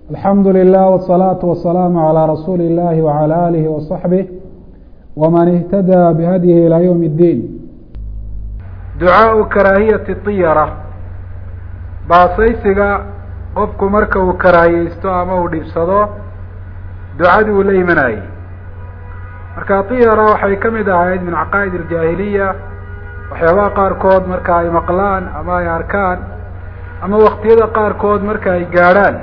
alxamdu lilah wالsalaaةu wasalaamu calىa rasuuli اllahi wعalى alihi waصaxbih wman ihtadaa bihadyihi ilى ywm اddiin ducaau karaahiyati طiyara baasaysiga qofku marka uu karaahiyeysto ama uu dhibsado ducadii uu la imanayey marka طiyara waxay ka mid ahayd min caqaa'id اljaahiliya waxyaabaha qaarkood marka ay maqlaan ama ay arkaan ama waktiyada qaarkood marka ay gaadhaan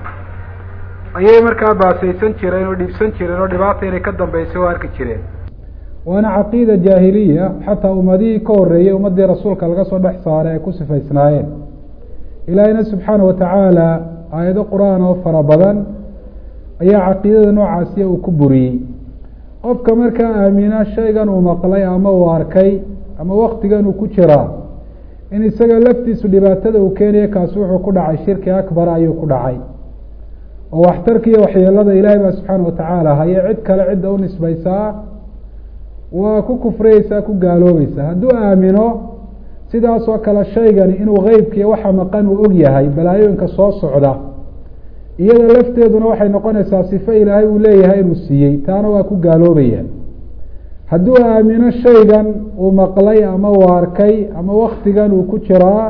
ayay markaa baasaysan jireen oo dhibsan jireen oo dhibaata inay ka dambeysay oo arki jireen waana caqiida jaahiliya xataa ummadihii ka horeeyey ummadii rasuulka laga soo dhex saaray ay ku sifaysnaayeen ilaahiyna subxaana watacaala aayado qur-aan oo fara badan ayaa caqiidada noocaasiya uu ku buriyey qofka markaa aamina shaygan uu maqlay ama uu arkay ama waktigan uu ku jiraa in isaga laftiisu dhibaatada uu keenaya kaasi wuxuu ku dhacay shirki akbar ayuu ku dhacay oo waxtarka iyo waxyeelada ilaahay baa subxaana watacaala haye cid kale cidda u nisbaysaa waa ku kufriyeysaa ku gaaloobaysaa hadduu aamino sidaasoo kale shaygani inuu qeybkiiyo waxa maqan uu og yahay balaayooyinka soo socda iyada lafteeduna waxay noqonaysaa sifo ilaahay uu leeyahay inuu siiyey taana waa ku gaaloobaya hadduu aamino shaygan uu maqlay ama uu arkay ama waktigan uu ku jiraa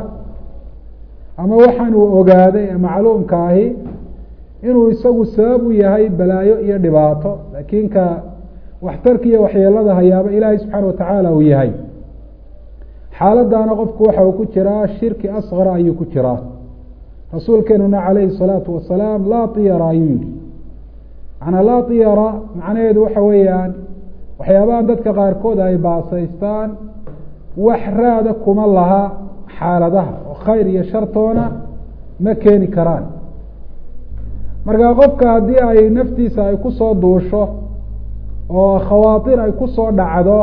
ama waxaan uu ogaaday ee macluumka ahi inuu isagu sabab u yahay balaayo iyo dhibaato laakiin ka waxtarka iyo waxyeelada hayaaba ilaahay subxaana watacaala uu yahay xaaladdaana qofku waxa uu ku jiraa shirki asqara ayuu ku jiraa rasuulkeenuna calayhi salaatu wasalaam laa tiyara ayuu yihi macnaa laa tiyara macnaheedu waxa weeyaan waxyaabahan dadka qaarkood ay baasaystaan wax raada kuma laha xaaladaha oo khayr iyo shartoona ma keeni karaan marka qofka haddii ay naftiisa ay kusoo duusho oo khawaatir ay kusoo dhacdo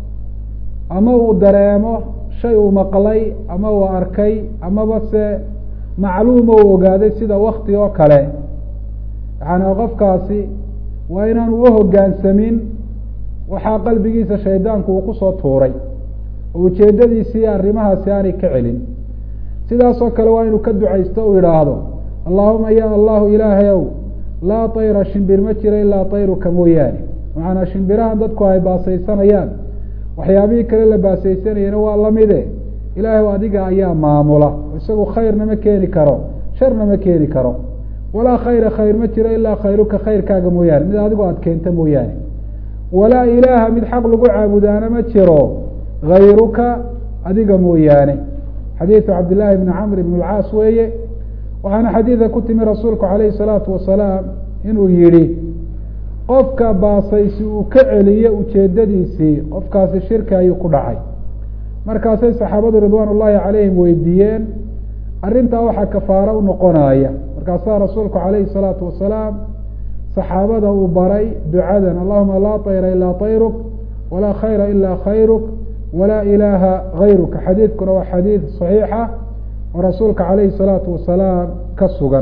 ama uu dareemo shay uu maqlay ama uu arkay amaba se macluuma uu ogaaday sida wakti oo kale yaani qofkaasi waa inaanu uhogaansamin waxaa qalbigiisa shaydaanku uu kusoo tuuray oo ujeedadiisii arrimahaasi aanay ka celin sidaasoo kale waa inuu ka ducaysto uu idhaahdo allahuma ya allahu ilaahayow laa tayra shimbir ma jiro ilaa tayruka mooyaane macanaa shimbirahan dadku ay baasaysanayaan waxyaabihii kale la baasaysanayana waa lamide ilaahay adiga ayaa maamula isagu khayrna ma keeni karo sharna ma keeni karo walaa khayra khayr ma jiro ilaa khayruka khayrkaaga mooyaane mid adigu aada keenta mooyaane walaa ilaaha mid xaq lagu caabudaana ma jiro hayruka adiga mooyaane xadiidu cabdillaahi bni camr ibn lcaas weeye waxaana xadiida ku timi rasuulku calayhi salaatu wasalaam inuu yihi qofka baasaysi uu ka celiyo ujeedadiisii qofkaasi shirki ayuu ku dhacay markaasay saxaabadu ridwaan ullaahi calayhim weydiiyeen arrintaa waxaa kafaaro u noqonaya markaasaa rasuulku calayhi salaatu wasalaam saxaabada uu baray ducadan allahuma laa tayra ilaa tayruk walaa khayra ilaa khayruk walaa ilaaha hayruka xadiidkuna waa xadiid saxiixa oo rasuulka calayhi salaatu wasalaam ka sugan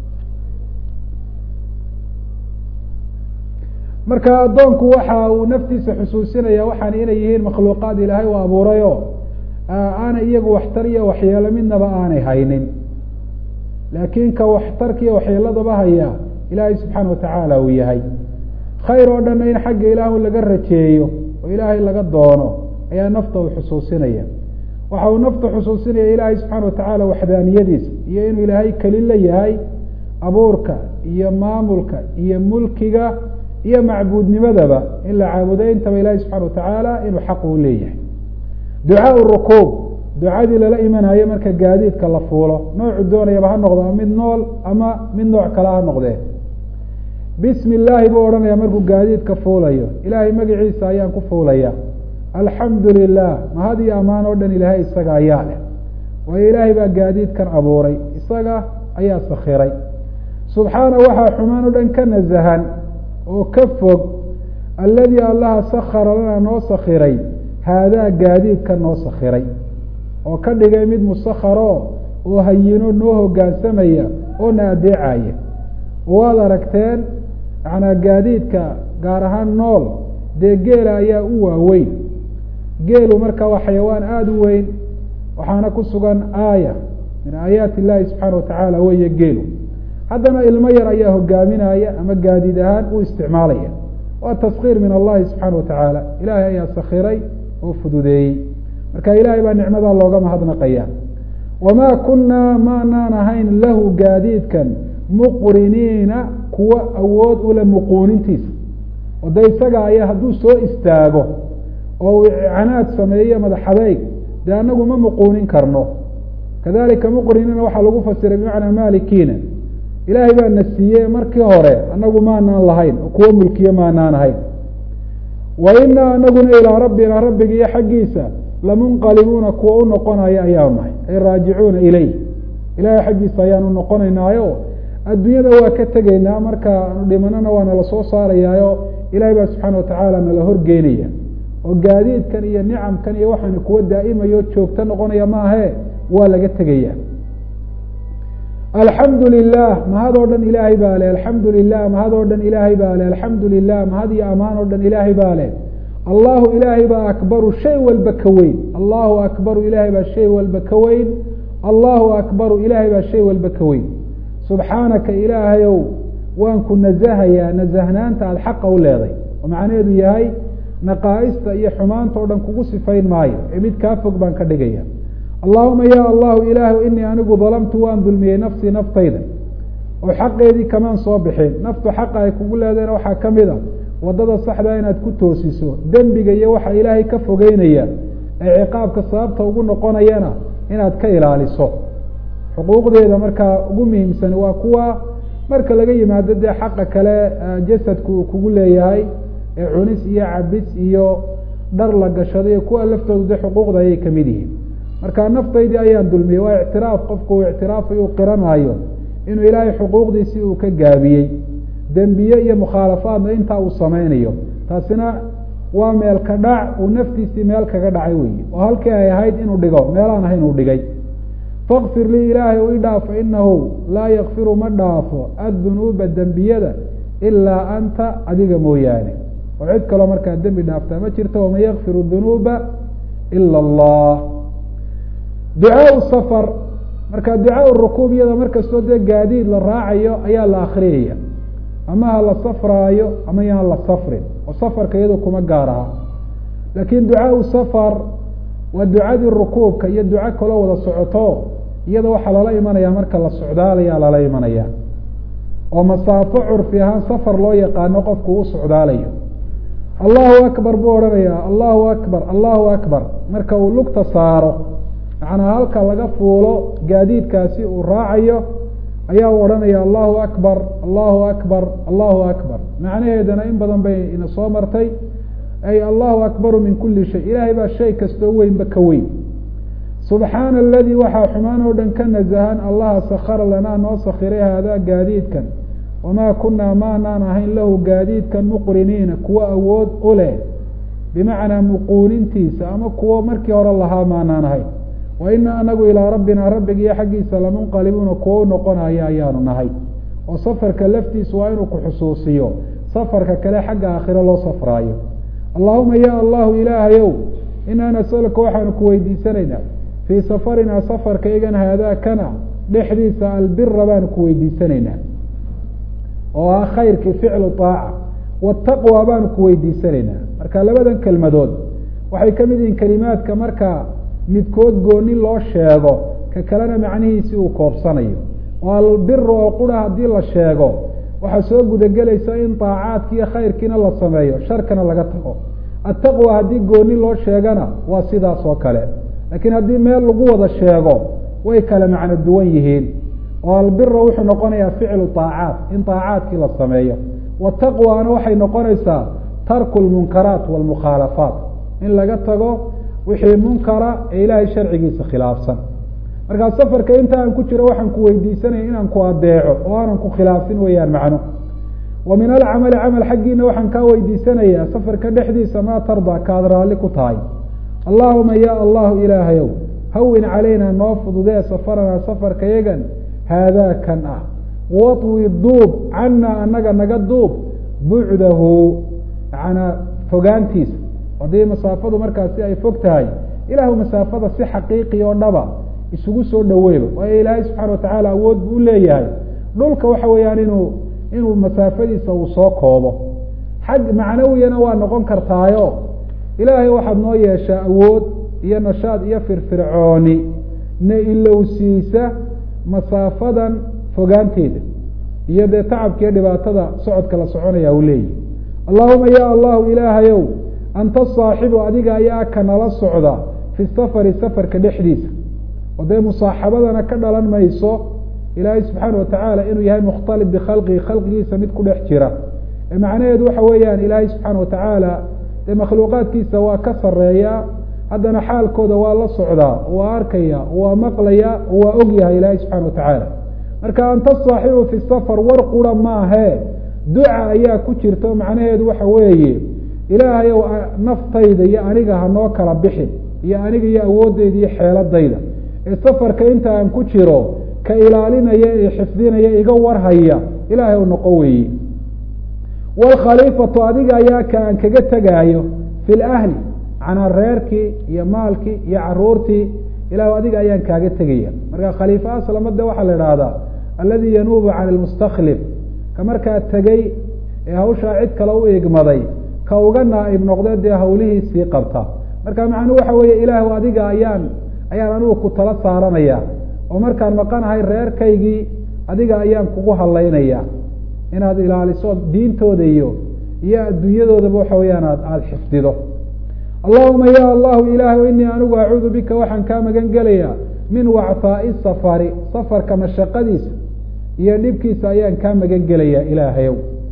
marka addoonku waxa uu naftiisa xusuusinaya waxaan inay yihiin makhluuqaad ilaahay u abuurayo aanay iyagu waxtar iyo waxyeelo midnaba aanay haynin laakiin ka waxtarka iyo waxyeeladaba haya ilaahay subxaana watacaala uu yahay khayr oo dhanna in xagga ilaahu laga rajeeyo oo ilaahay laga doono ayaa nafta uu xusuusinaya waxa uu nafta xusuusinaya ilaahay subxaana watacaala waxdaaniyadiisa iyo inuu ilaahay keli la yahay abuurka iyo maamulka iyo mulkiga iyo macbuudnimadaba in la caabudo intaba ilaahay subxana watacaala inuu xaq uu leeyahay ducaa rukuub ducadii lala imanayo marka gaadiidka la fuulo noocu doonayaba ha noqdo ama mid nool ama mid nooc kale ha noqdee bismi illaahi buu odhanaya markuu gaadiidka fuulayo ilaahay magaciisa ayaan ku fuulaya alxamdu lilah mahad iyo ammaan oo dhan ilaahay isaga ayaa leh waayo ilaahay baa gaadiidkan abuuray isaga ayaa sakhiray subxaana waxaa xumaan o dhan ka nasahan oo ka fog alladii allaha sakara lana noo sakhiray haadaa gaadiidka noo sakhiray oo ka dhigay mid musakharo oo hayino noo hogaansamaya oo na adeecaya waad aragteen macnaa gaadiidka gaar ahaan nool dee geela ayaa u waaweyn geelu marka waa xayawaan aada u weyn waxaana ku sugan aaya min aayaati illaahi subxaana watacaala weeye geelu haddana ilmo yar ayaa hogaaminaya ama gaadiid ahaan u isticmaalaya waa taskiir min allahi subxaana watacaala ilaahay ayaa sakiray oo fududeeyey marka ilaahay baa nicmadaa looga mahadnaqaya wamaa kunaa maanaan ahayn lahu gaadiidkan muqriniina kuwa awood ule muquunintiisa oo de isaga ayaa hadduu soo istaago oo uu icnaad sameeyo madaxadeyg dee anagu ma muquunin karno kadalika muqriniina waxaa lagu fasiray bimacnaa malikiina ilaahay baa na siiyey markii hore anagu maanaan lahayn oo kuwo mulkiye maanaan ahayn wa inaa anaguna ilaa rabbina rabbiga iyo xaggiisa lamunqalibuuna kuwa u noqonaya ayaanu nahay ay raajicuuna ileyh ilahay xaggiisa ayaanu noqonaynaayo adduunyada waa ka tegaynaa marka aanu dhimanana waa nala soo saarayaayo ilahay baa subxaana watacaala nala horgeynaya oo gaadiidkan iyo nicamkan iyo waxaana kuwa daa'imayo joogto noqonaya maahe waa laga tegaya alxamdu lilah mahad oo dhan ilaahay baa leh alxamdu lilah mahad oo dhan ilaahay baa leh alxamdu lilah mahad iyo amaan oo dhan ilaahay baa leh allahu ilaahay baa akbaru shay walba ka weyn allahu akbaru ilaahay baa shay walba ka weyn allahu akbaru ilaahay baa shay walba ka weyn subxaanaka ilaahayow waan ku nazahayaa nazahnaanta aada xaqa u leeday oo macnaheedu yahay naqaa'ista iyo xumaanta o dhan kugu sifayn maayo ee mid kaa fog baan ka dhigaya allahuma ya allahu ilaahu inii anigu dalamtu waan dulmiyey nafsii naftayda oo xaqeedii kamaan soo bixin naftu xaqa ay kugu leedayna waxaa ka mid a wadada saxdaa inaad ku toosiso dembiga iyo waxa ilaahay ka fogeynaya ee ciqaabka sababta ugu noqonayana inaad ka ilaaliso xuquuqdeeda markaa ugu muhiimsan waa kuwa marka laga yimaado dee xaqa kale jasadku uu kugu leeyahay ee cunis iyo cabis iyo dhar la gashado iyo kuwa laftoodu dee xuquuqda ayay kamid yihiin marka naftaydii ayaan dulmiyey waa ictiraaf qofku uu ictiraafayo u qiranaayo inuu ilaahay xuquuqdiisii uu ka gaabiyey dembiye iyo mukhaalafaadna intaa uu sameynayo taasina waa meel ka dhac uu naftiisii meel kaga dhacay weyi oo halkii ay ahayd inuu dhigo meelaan ahayn uu dhigay fakfir lii ilaahay u i dhaafo inahu laa yakfiru ma dhaafo addunuuba dembiyada ilaa anta adiga mooyaane oo cid kaloo markaa dembi dhaaftaa ma jirto waman yakfiru dunuuba ila allah ducaau safar marka ducaau rukuub iyada markastoo dee gaadiid la raacayo ayaa la akriyaya ama ha la safraayo ama yaan la safrin oo safarka iyado kuma gaar aha laakiin ducaau safar waa ducadii rukuubka iyo duco kaloo wada socoto iyada waxaa lala imanaya marka la socdaalayaa lala imanaya oo masaafo curfi ahaan safar loo yaqaano qofku u socdaalayo allahu akbar buu odhanaya allahu akbar allahu akbar marka uu lugta saaro macnaa halka laga fuulo gaadiidkaasi uu raacayo ayaa u odhanaya allahu akbar allahu akbar allahu akbar macnaheedana in badan bay ina soo martay ay allahu akbaru min kuli shay ilaahay baa shay kastoo weynba ka weyn subxaana aladii waxaa xumaan oo dhan ka nazahan allaha sakara lanaa noo sakiray haadaa gaadiidkan wamaa kunaa maanaan ahayn lahu gaadiidkan muqriniina kuwa awood u leh bimacnaa muquunintiisa ama kuwo markii hore lahaa maanaan ahayn wa ina anagu ilaa rabbina rabbigiiyo xaggiisa lamunqalibuuna kuwo u noqonaya ayaanu nahay oo safarka laftiisu waa inuu ku xusuusiyo safarka kale xagga aakhiro loo safraayo allahuma ya allahu ilaahayow inaa nasaluka waxaanu ku weydiisanaynaa fii safarinaa safarka igan haadaa kana dhexdiisa albira baanu ku weydiisanaynaa oo ah khayrkii ficlu aaca wataqwa baanu ku weydiisanaynaa marka labadan kelmadood waxay ka mid yihiin kelimaadka marka midkood gooni loo sheego ka kalena macnihiisi uu koobsanayo oo albira oo qura haddii la sheego waxaa soo gudagelaysa in daacaadki iyo khayrkiina la sameeyo sharkana laga tago attaqwa haddii gooni loo sheegana waa sidaas oo kale laakiin haddii meel lagu wada sheego way kala macno duwan yihiin oo albira wuxuu noqonayaa ficlu aacaat in aacaadkii la sameeyo wataqwana waxay noqonaysaa tarku lmunkaraat walmukhaalafaat in laga tago wixii munkara ee ilaahay sharcigiisa khilaafsan markaa safarka inta aan ku jiro waxaan ku weydiisanaya inaan ku adeeco oo aanan ku khilaafin weeyaan macno wa min alcamali camal xaggiina waxaan kaa weydiisanayaa safarka dhexdiisa maa tarda kaad raalli ku tahay allahuma ya allahu ilaahayow hawin calayna noo fududee safaranaa safarka yagan haadaa kan ah waطwi duub cana anaga naga duub bucdahu manaa fogaantiisa haddii masaafadu markaasi ay fog tahay ilaahu masaafada si xaqiiqi oo dhaba isugu soo dhaweyba waayo ilaahay subxana watacaala awood buu uleeyahay dhulka waxa weeyaan inuu inuu masaafadiisa uu soo koobo xag macnawiyana waa noqon kartaayo ilaahay waxaad noo yeeshaa awood iyo nashaad iyo firfircooni na ilowsiisa masaafadan fogaanteeda iyo dee tacabkiiyo dhibaatada socodka la soconaya u leeyahy allahuma ya allahu ilaahayow anta saaxibu adiga ayaa ka nala socda fi safari safarka dhexdiisa oo dee musaaxabadana ka dhalan mayso ilaahay subxaana watacaala inuu yahay mukhtalib bikhalqihi khalqigiisa mid ku dhex jira ee macnaheedu waxa weeyaan ilaahay subxaana watacaala dee makhluuqaadkiisa waa ka sareeya haddana xaalkooda waa la socdaa waa arkaya waa maqlaya waa og yahay ilaahay subxana watacaala marka anta saaxibu fi safar war qura maahe duca ayaa ku jirta macnaheedu waxa weeye ilaahayow naftayda iyo aniga hanoo kala bixin iyo aniga iyo awoodeyda iyo xeeladayda ee safarka inta aan ku jiro ka ilaalinaya ee xifdinaya iga warhaya ilaahay u noqo weeye waalkhaliifatu adiga ayaa ka aan kaga tegaayo fi lahli macnaa reerkii iyo maalkii iyo caruurtii ilah adiga ayaan kaaga tegaya marka khaliifa aslamade waxaa la idhaahdaa aladi yanuubu cani lmustakhlif ka markaa tegey ee hawshaa cid kale u igmaday ka uga naaib noqde dee hawlihiisii qabta marka macnuu waxa weeye ilaahw adiga ayaan ayaan anigu ku tala saaranaya oo markaan maqanahay reerkaygii adiga ayaan kugu hadlaynaya inaad ilaaliso diintooda iyo iyo adduunyadoodaba waxa weyaan aad aada xifdido allahuma ya allahu ilaahu inii anigu acuudu bika waxaan kaa magan gelayaa min wacfaai safari safarka mashaqadiisa iyo dhibkiisa ayaan kaa magan gelayaa ilaahayow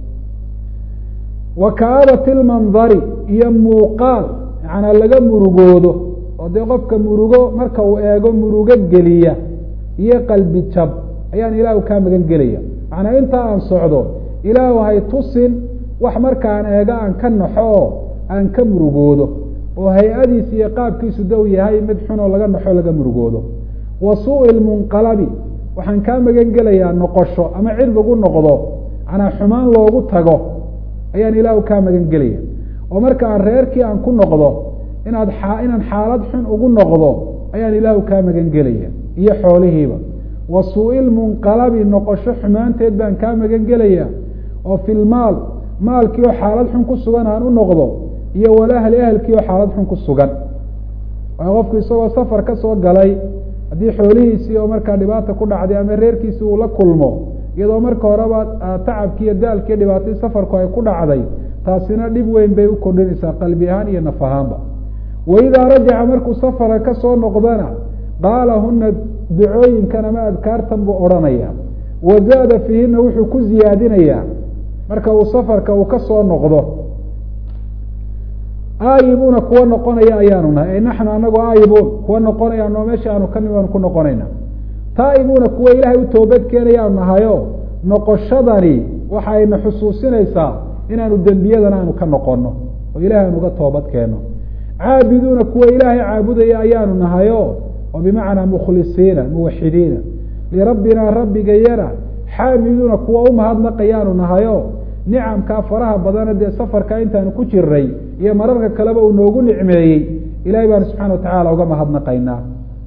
wa kaabati lmandari iyo muuqaal macnaa laga murugoodo oo dee qofka murugo marka uu eego murugo geliya iyo qalbi jab ayaan ilaahu kaa magan gelaya macnaa intaa aan socdo ilaahu hay tusin wax markaan eego aan ka naxo oo aan ka murugoodo oo hay-adiisa iyo qaabkiisu dow yahay mid xunoo laga naxo laga murugoodo wa suui lmunqalabi waxaan kaa magan gelayaa noqosho ama cid lagu noqdo macnaa xumaan loogu tago ayaan ilaahu kaa magan gelaya oo marka aan reerkii aan ku noqdo inaad inaan xaalad xun ugu noqdo ayaan ilaahu kaa magan gelaya iyo xoolihiiba wa suui lmunqalabi noqosho xumaanteed baan kaa magan gelaya oo fi lmaal maalkii oo xaalad xun ku sugan aan u noqdo iyo walahli ahelkii oo xaalad xun ku sugan waayo qofku isagoo safar ka soo galay haddii xoolihiisii oo markaa dhibaata ku dhacday ama reerkiisii uu la kulmo iyadoo marka horeba tacabkii iyo daalkii dhibaatadii safarku ay ku dhacday taasina dhib weyn bay u kordhinaysaa qalbi ahaan iyo naf ahaanba waidaa rajaca markuu safarka ka soo noqdana qaala huna ducooyinkan ama adkaartan buu odhanaya wa zaada fiihina wuxuu ku ziyaadinayaa marka uu safarka uu ka soo noqdo aayibuuna kuwa noqonaya ayaanu nahay ay naxnu anagu aayibuun kuwa noqonaya noo meesha aanu ka nimi aanu ku noqonayna taa'ibuuna kuwa ilaahay u toobad keenayaanu nahayo noqoshadani waxa ayna xusuusinaysaa inaanu dembiyadan aanu ka noqono oo ilahay aanu uga toobad keeno caabiduuna kuwa ilaahay caabudaya ayaanu nahayo oo bimacnaa mukhlisiina muwaxidiina lirabbina rabbigayana xaamiduuna kuwa umahadnaqayaanu nahayo nicamkaa faraha badana dee safarka intaanu ku jiray iyo mararka kaleba uu noogu nicmeeyey ilahay baanu subxana watacaala uga mahadnaqaynaa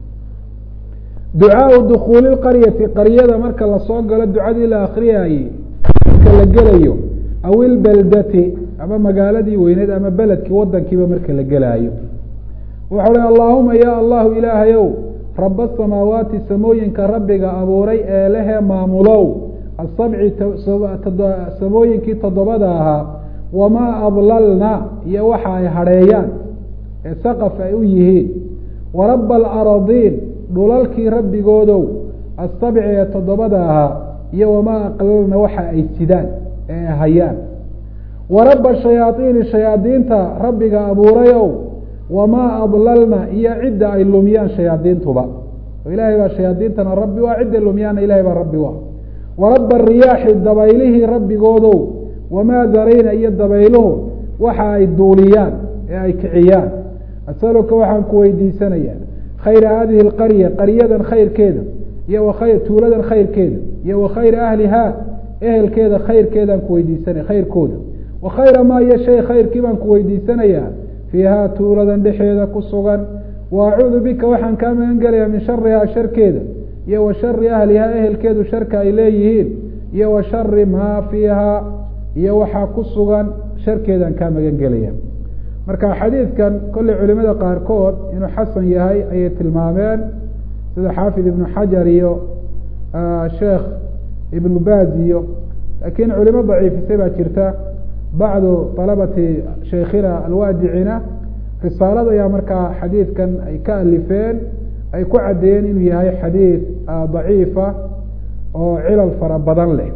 ducaau dukuuli qaryati qaryada marka lasoo galo ducadii la akriyayey marka la gelayo aw ilbeldati ama magaaladii weyneed ama beledkii wadankiiba marka la gelaayo wuxuu hi allaahuma ya allahu ilaahayow raba samaawaati samooyinka rabbiga abuuray ee lehee maamulow asabci samooyinkii toddobada ahaa wamaa adlalna iyo waxa ay hadheeyaan ee saqaf ay u yihiin waraba alaradiin dhulalkii rabbigoodow asabci ee toddobada ahaa iyo wamaa aqlalna waxa ay sidaan ee hayaan waraba shayaaiini shayaadiinta rabbiga abuurayow wamaa adlalna iyo cidda ay lumiyaan shayaadiintuba oo ilaahay baa shayaadiintana rabbi waa cidda lumiyaana ilahay baa rabbi waa waraba riyaaxi dabaylihii rabbigoodow wamaa darayna iyo dabayluhu waxa ay duuliyaan ee ay kiciyaan asaluka waxaan ku weydiisanaya khayra hadihi alqarya qaryadan khayrkeeda iyo wakhay tuuladan khayrkeeda iyo wa khayra ahlihaa ehelkeeda khayrkeedaan ku weydiisanaya khayrkooda wa khayra maa iyo shay khayrkii baan ku weydiisanayaa fiihaa tuuladan dhexeeda ku sugan wa acuudu bika waxaan kaa magan gelayaa min sharihaa sharkeeda iyo wa shari ahlihaa ehelkeedu sharka ay leeyihiin iyo wa shari maa fiiha iyo waxaa ku sugan sharkeedaan kaa magan gelaya marka xadiidkan kolley culimada qaarkood inuu xasan yahay ayay tilmaameen sida xaafid ibnu xajar iyo sheekh ibnu baaz iyo laakiin culimo daciifisay baa jirta bacdu alabati sheikhina alwaadicina risaalada ayaa markaa xadiidkan ay ka alifeen ay ku caddeeyeen inuu yahay xadiid daciifa oo cilal fara badan leh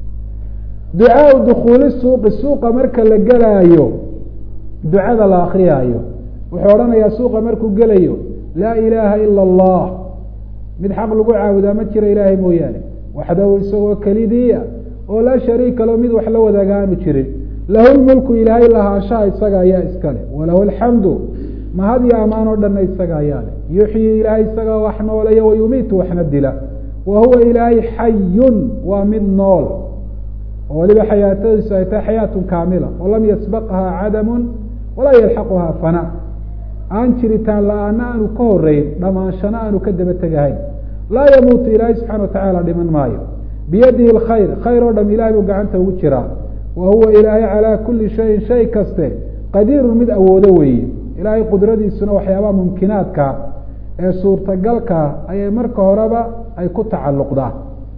ducaau dukuuli suuqi suuqa marka la gelaayo ducada la akriyaayo wuxuu odhanayaa suuqa markuu gelayo laa ilaaha ila allah mid xaq lagu caabudaa ma jira ilaahay mooyaane waxdahu isagoo kelidiia oo laa shariika lo mid wax la wadaaga aanu jirin lahu lmulku ilaahay lahaanshaha isaga ayaa iskale walahu alxamdu mahad iyo amaan oo dhanna isaga ayaa leh yuxyi ilaahay isaga wax nooleeya wayumiitu waxna dila wa huwa ilaahay xayun waa mid nool oo waliba xayaatadiisu ay tahay xayaatun kaamila oo lam yasbaqha cadamun walaa yalxaquha fana aan jiritaan la-aana aanu ka horeyn dhammaanshana aanu ka daba tegahayn laa yamuutu ilaahay subxana watacaala dhiman maayo biyadihi alkhayr khayr oo dham ilahay buu gacanta ugu jiraa wa huwa ilaahay calaa kuli shayin shay kaste qadiirun mid awoodo weeye ilaahay qudradiisuna waxyaabaha mumkinaadka ee suurtagalka ayay marka horeba ay ku tacalluqdaan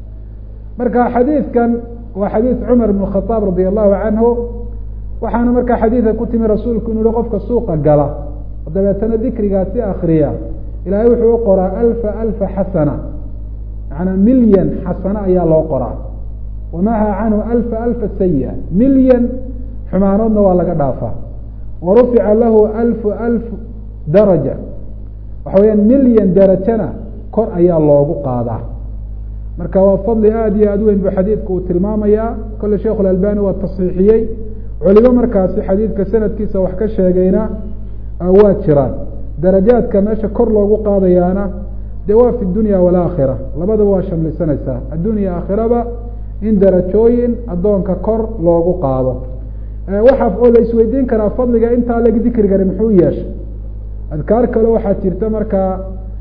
marka xadiidkan waa xadiid cumar ibn khadaab radi allahu canhu waxaana markaa xadiidka ku timi rasuulku inu yihi qofka suuqa gala dabeetana dikrigaasi akriya ilaahay wuxuu u qoraa alfa alfa xasana macanaa milyan xasana ayaa loo qoraa wamaha canhu alfa alfa sayi-a milyan xumaanoodna waa laga dhaafaa wa rufica lahu alfu alf daraja waxa weyaan milyan darajana kor ayaa loogu qaadaa marka waa fadli aada iyo aad weyn buu xadiidku uu tilmaamayaa kole sheikhu lalbani waa tasxiixiyey culimo markaasi xadiidka sanadkiisa wax ka sheegayna waa jiraan darajaadka meesha kor loogu qaadayaana dee waa fi dunya walaakhira labadaba waa shamlisanaysaa addunya aakhiraba in darajooyin addoonka kor loogu qaado waxaa oo la isweydiin karaa fadliga intaa leg dikrigani muxuu yeeshay adkaar kale waxaa jirta markaa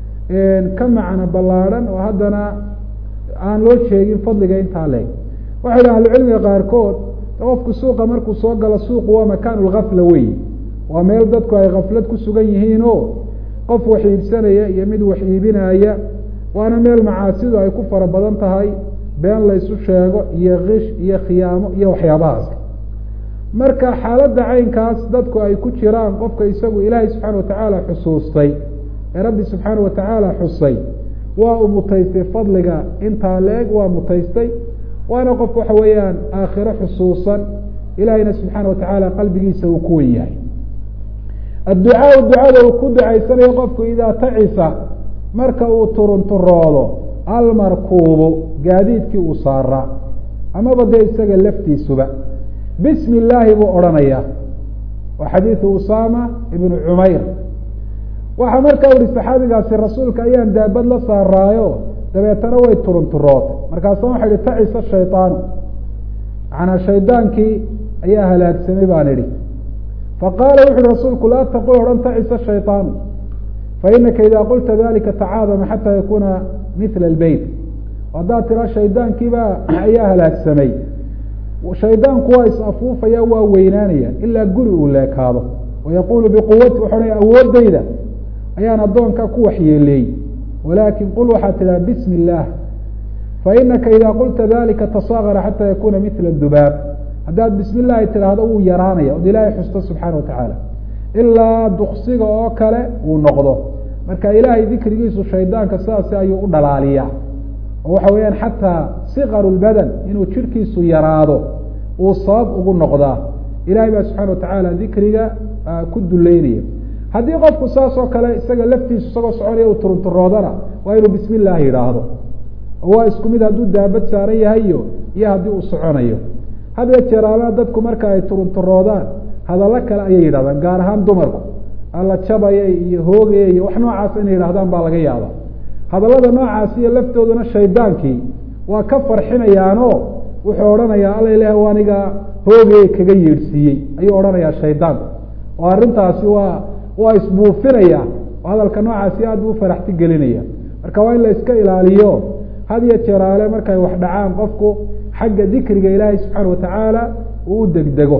ka macno ballaadhan oo haddana aan loo sheegin fadliga intaa leeg waxay dhaha ahlucilmiga qaarkood qofku suuqa markuu soo galo suuqu waa makaanu lgafla wey waa meel dadku ay kaflad ku sugan yihiin oo qof wax iibsanaya iyo mid wax iibinaya waana meel macaasidu ay ku fara badan tahay been la ysu sheego iyo kish iyo khiyaamo iyo waxyaabahaas marka xaaladda caynkaas dadku ay ku jiraan qofka isagu ilaahay subxaana watacaala xusuustay ee rabbi subxaana watacaala xusay waa uu mutaystay fadliga intaa leeg waa mutaystay waana qof waxa weeyaan aakhiro xusuusan ilaahayna subxaana watacaala qalbigiisa uu ku wen yahay adducaau ducada uu ku ducaysanayo qofku idaa tacisa marka uu turunturoodo almarkuubu gaadiidkii uu saaraa amaba dee isaga laftiisuba bismi illaahi buu odhanayaa waa xadiidu usaama ibnu cumayr waxaa markaa uhi saxaabigaasi rasuulka ayaan daabad la saaraayo dabeetana way turunturootay markaasa waxa ihi tacisa shayطaanu macanaa shaydaankii ayaa halaagsamay baan idhi faqaala wuxu uhi rasuulku laa taqul odhan tacisa shayطaanu fainaka ida qulta dalika tacaadama xataa yakuna mila اlbeyt haddaad tiraa shaydaankiiba ayaa halaagsamay shaydaanku waa is-afuufaya waa weynaanaya ilaa guri uu leekaado wayaqulu biquwati wuxu ohanaya awoodayda ayaan addoonka ku waxyeeleeyey walaakin qul waxaad tidhaha bismi illaah fainaka ida qulta dalika tasaagara xataa yakuna mila dubaab haddaad bismi llahi tidhaahdo wuu yaraanaya od ilaahay xusto subxaana watacaala ilaa duksiga oo kale uu noqdo marka ilaahay dikrigiisu shaydaanka sidaasi ayuu u dhalaaliyaa oo waxa weeyaan xataa sikaru lbadan inuu jirhkiisu yaraado uu sabab ugu noqdaa ilahay baa subxana watacaala dikriga ku duleynaya haddii qofku saas oo kale isaga laftiisu isagoo soconaya uu turunturoodana waa inuu bismi illaahi yidhaahdo oo waa isku mid hadduu daabad saaran yahayo iyo haddii uu soconayo hadya jeeraalaha dadku marka ay turunturoodaan hadallo kale ayay yidhahdaan gaar ahaan dumarku alla jabaya iyo hoogaya iyo wax noocaas inay yidhahdaan baa laga yaaba hadallada noocaasi iyo laftooduna shaydaankii waa ka farxinayaanoo wuxuu odhanayaa alla ilaah aniga hoogaya kaga yeedhsiiyey ayuu odhanayaa shaydaanku oo arrintaasi waa waa isbuufinaya oo hadalka noocaasi aad buu faraxti gelinaya marka waa in la iska ilaaliyo had iyo jeeraale markay wax dhacaan qofku xagga dikriga ilaahay subxaana watacaala uu u degdego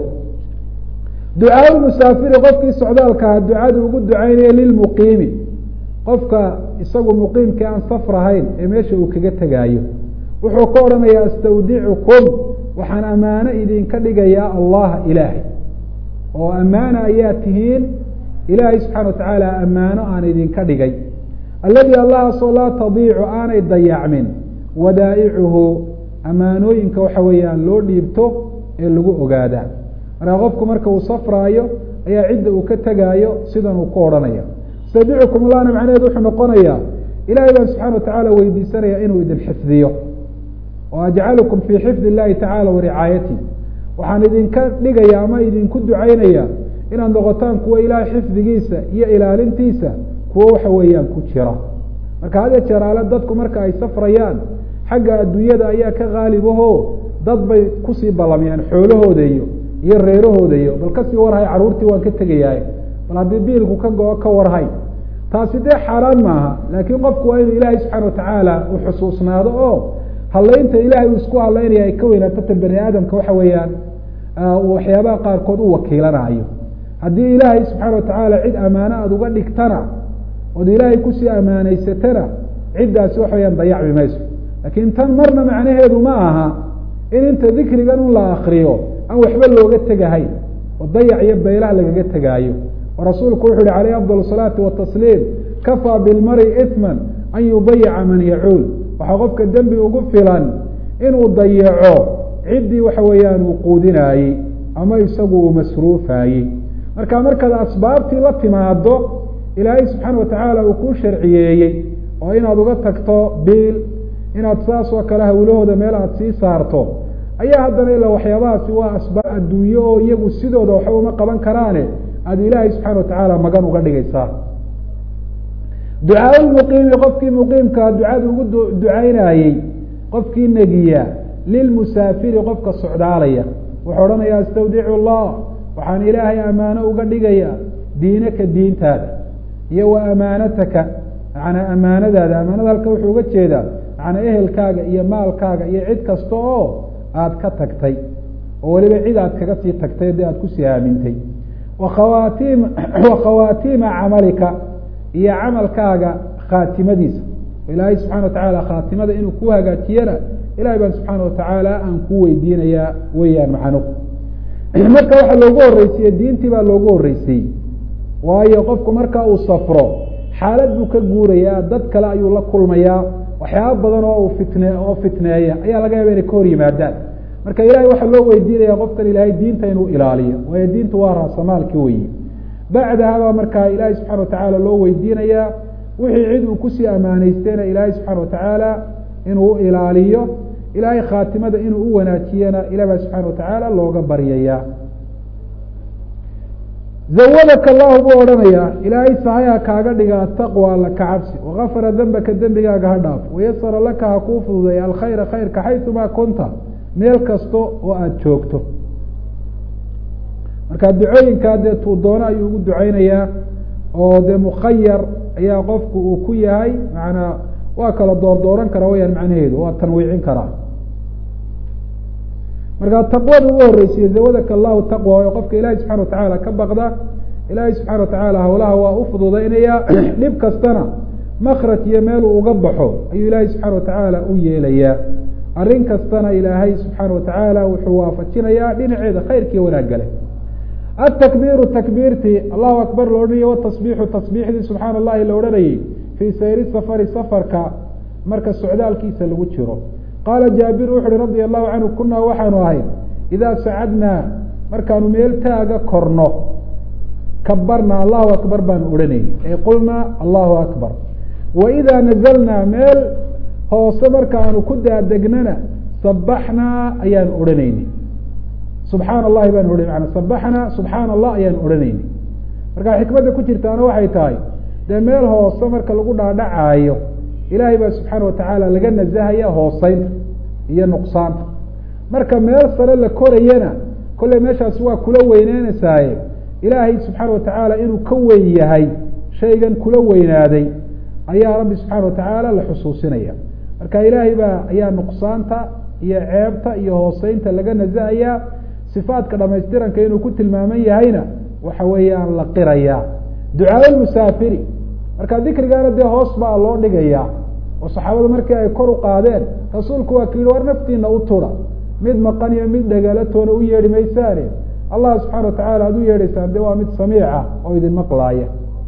ducaa musaafiri qofkii socdaalkaha ducada ugu ducaynaya lilmuqiimi qofka isagu muqiimkii aan safrahayn ee meesha uu kaga tegaayo wuxuu ka odhanayaa astawdicukum waxaan ammaano idinka dhigayaa allaha ilaahay oo ammaana ayaa tihiin ilaahay subxana wa tacaala ammaano aan idinka dhigay alladii allahaasoo laa tadiicu aanay dayacmin wadaa'icuhu ammaanooyinka waxa weeyaan loo dhiibto ee lagu ogaadaa markaa qofku marka uu safraayo ayaa cidda uu ka tegaayo sidan uu ku odhanaya astawdicukum allahna macnaheedu wuxuu noqonayaa ilahay baan subxana watacaala weydiisanaya inuu idin xifdiyo oo ajcalukum fii xifdi illahi tacala wa ricaayati waxaan idinka dhigaya ama idinku ducaynaya inaad noqotaan kuwa ilaahay xifdigiisa iyo ilaalintiisa kuwo waxa weeyaan ku jira marka had ya jeer ale dadku marka ay safrayaan xagga adduunyada ayaa ka qaalibaho dad bay kusii ballamayaan xoolahooda iyo iyo reerahooda iyo bal kasii warhay carruurtii waan ka tegayahay bal haddii biilku ka go-o ka warhay taasi dee xaaraan maaha laakiin qofku waa inuu ilaahay subxaana watacaala uu xusuusnaado oo hadlaynta ilaahay uu isku hadlaynaya ay ka weynaato ta bani aadamka waxa weeyaan uu waxyaabaha qaarkood u wakiilanayo haddii ilaahay subxaana watacaala cid ammaano aada uga dhigtana ood ilaahay kusii ammaanaysatana ciddaasi waxa weyaan dayacmi mayso laakiin tan marna macnaheedu ma aha in inta dikrigan un la akriyo aan waxba looga tegahayn oo dayac iyo beylaha lagaga tegaayo oo rasuulku wuxu uhi calayh afdal salaati watasliim kafaa bilmari iثman an yudayica man yacuul waxaa qofka dembi ugu filan inuu dayaco ciddii waxa weeyaan uu quudinaayey ama isagu uu masruufaayey marka markaad asbaabtii la timaado ilaahay subxaana watacaala uu kuu sharciyeeyey oo inaad uga tagto biil inaad saas oo kale hawlahooda meel aada sii saarto ayaa haddana ilaa waxyaabahaasi waa asbaab adduunye oo iyagu sidooda waxba uma qaban karaane aada ilaahay subxana watacaala magan uga dhigaysaa ducaa lmuqiimi qofkii muqiimkaa ducada ugu ducaynayey qofkii negiya lilmusaafiri qofka socdaalaya wuxuu odhanaya astawdicu allah waxaan ilaahay ammaano uga dhigaya diinaka diintaada iyo wa amaanataka macnaa amaanadaada amaanada halka wuxuu uga jeedaa macnaa ehelkaaga iyo maalkaaga iyo cid kasta oo aada ka tagtay oo weliba cid aad kaga sii tagtay dee aada kusii aamintay wakhawaatiim wa khawaatiima camalika iyo camalkaaga khaatimadiisa ilaahay subxana watacaala khaatimada inuu ku hagaajiyana ilahay baan subxaana watacaala aan ku weydiinayaa weeyaan macnuhu marka waxaa loogu horreysiye diintii baa loogu horreysiyey waayo qofku marka uu safro xaalad buu ka guurayaa dad kale ayuu la kulmayaa waxyaaba badan oo uu fitne oo fitneeya ayaa laga yaaba inay ka hor yimaadaan marka ilahay waxaa loo weydiinaya qofkan ilaahay diinta inuu ilaaliyo waayo diintu waa raasamaalki weyi bacdahabaa markaa ilaahay subxana watacaala loo weydiinayaa wixii cid uu kusii ammaanaystayna ilaahay subxaana watacaala inuu ilaaliyo ilaahay khaatimada inuu u wanaajiyana ilah baa subxana watacaala looga baryayaa zawadaka allahu buu odhanayaa ilaahay sahayaha kaaga dhiga ataqwa alla ka cabsi wakafara dembaka dembigaaga ha dhaaf wayasara laka ha kuu fududeeya alkhayra khayrka xayumaa kunta meel kasta oo aada joogto marka ducooyinkaa dee tuu doono ayuu ugu duceynayaa oo dee mukhayar ayaa qofku uu ku yahay macanaa waa kala door dooran karaa wayaan macnaheedu waa tanwiicin karaa marka taqwada ugu horreysiye zawadaka allahu taqwa oo qofka ilaahay subxana watacaala ka baqda ilaahay subxana watacaala hawlaha waa u fududeynayaa dhib kastana makraj iyo meeluu uga baxo ayuu ilaahay subxaana watacaala u yeelayaa arrin kastana ilaahay subxaana watacaala wuxuu waafajinayaa dhinaceeda khayrkiiyo wanaaggale atakbiiru takbiirtii allahu akbar la odhanayay watasbiixu tasbiixdii subxaana allahi la odhanayey fii sayri safari safarka marka socdaalkiisa lagu jiro qaala jaabir wuxu uhi radia allahu canhu kunaa waxaanu ahay idaa sacadnaa markaanu meel taaga korno kabarna allahu akbar baanu odhanayni ay qulnaa allahu akbar wa idaa nazalnaa meel hoose markaanu ku daadegnana sabaxnaa ayaanu odhanayni subxaana allahi baanu ohan mana sabaxnaa subxaana allah ayaanu odhanayni marka xikmadda ku jirtaana waxay tahay dee meel hoose marka lagu dhaadhacaayo ilaahay baa subxaana watacaala laga nasahaya hooseynta iyo nuqsaanta marka meel sare la korayana kolley meeshaasi waa kula weyneynaysaye ilaahay subxaana watacaala inuu ka weyn yahay shaygan kula weynaaday ayaa rabbi subxaana watacaala la xusuusinaya marka ilaahay baa ayaa nuqsaanta iyo ceebta iyo hooseynta laga nasahayaa sifaadka dhamaystiranka inuu ku tilmaaman yahayna waxa weeyaan la qirayaa ducaa musaafiri marka dikrigaana dee hoos baa loo dhigayaa oo saxaabada markii ay kor u qaadeen rasuulku waa ki yihi war naftiina u tura mid maqan iyo mid dhagaalatoona u yeedhi maysaane allah subxana watacala aad u yeedhaysaan de waa mid samiica oo idin maqlaaya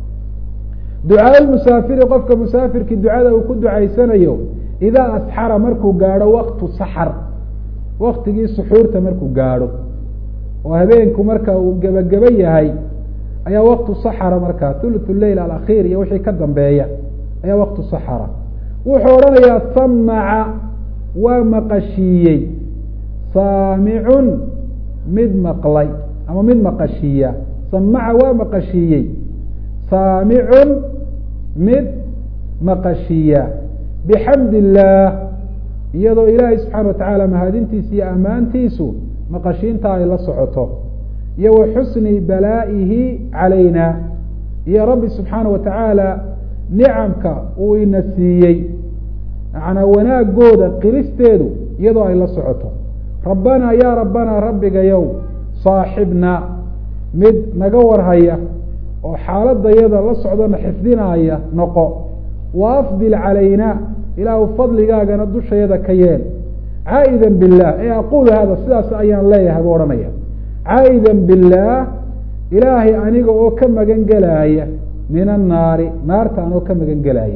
ducaa musaafiri qofka musaafirkii ducada uu ku ducaysanayo idaa asxara markuu gaadho waktu saxar waktigii suxuurta markuu gaadho oo habeenku marka uu gebageba yahay ayaa waktu saxara markaa thuluth leyl alakhiir iyo wixii ka dambeeya ayaa waktu saxara wuxuu odhanayaa samaca waa maqashiiyey saamicun mid maqlay ama mid maqashiiya samaca waa maqashiiyey saamicun mid maqashiiya bixamd illaah iyadoo ilaahay subxaana watacaala mahadintiisa iyo ammaantiisu maqashiinta ay la socoto iyo wa xusni balaa'ihi calayna iyo rabbi subxaana wa tacaala nicamka uu ina siiyey macnaa wanaagooda qiristeedu iyadoo ay la socoto rabbanaa yaa rabbanaa rabbigayow saaxibna mid naga warhaya oo xaaladayada la socdona xifdinaaya noqo wa afdil calayna ilaahu fadligaagana dushayada ka yeel caa'ida bilah ee aqulu hada sidaas ayaan leeyahay buu odhanaya caa'ida billaah ilaahay aniga oo ka magan gelaaya min annaari naarta anoo ka magan gelaaya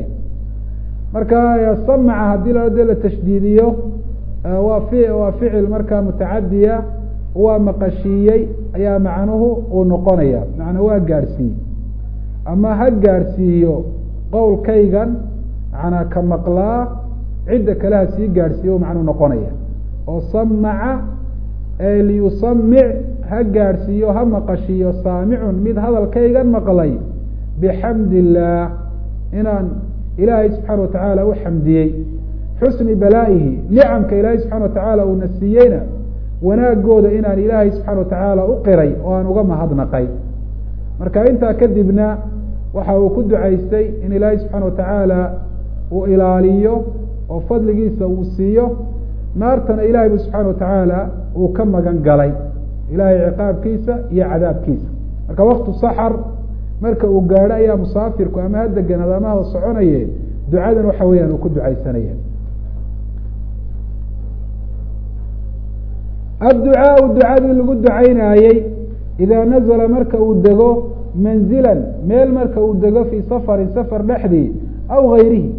marka samaca haddii la de la tashdiidiyo waa fi waa ficil markaa mutacadiya waa maqashiiyey ayaa macnuhu uu noqonaya macnaa waa gaadhsiiye ama ha gaadhsiiyo qowlkaygan macnaa ka maqlaa cidda kale ha sii gaadhsiiyo u macnuu noqonaya oo samaca ee liyusamic ha gaadhsiiyo ha maqashiiyo saamicun mid hadalkaygan maqlay bixamd illaah inaan ilaahay subxaana watacaala u xamdiyey xusni balaa'ihi nicamka ilaahay subxana watacaala uuna siiyeyna wanaagooda inaan ilaahay subxaana watacaala u qiray oo aan uga mahadnaqay marka intaa kadibna waxa uu ku ducaystay in ilaahay subxaana watacaala uu ilaaliyo oo fadligiisa uu siiyo naartana ilahay bu subxaana watacaala uu ka magan galay ilahay ciqaabkiisa iyo cadaabkiisa marka waktu saxar marka uu gaadho ayaa musaafirku ama ha deganaad ama ha soconaye ducadan waxa weeyaan uu ku ducaysanaya adducaau ducadii lagu ducaynaayey idaa nazala marka uu dego manzilan meel marka uu dego fii safarin safar dhexdii aw gayrihi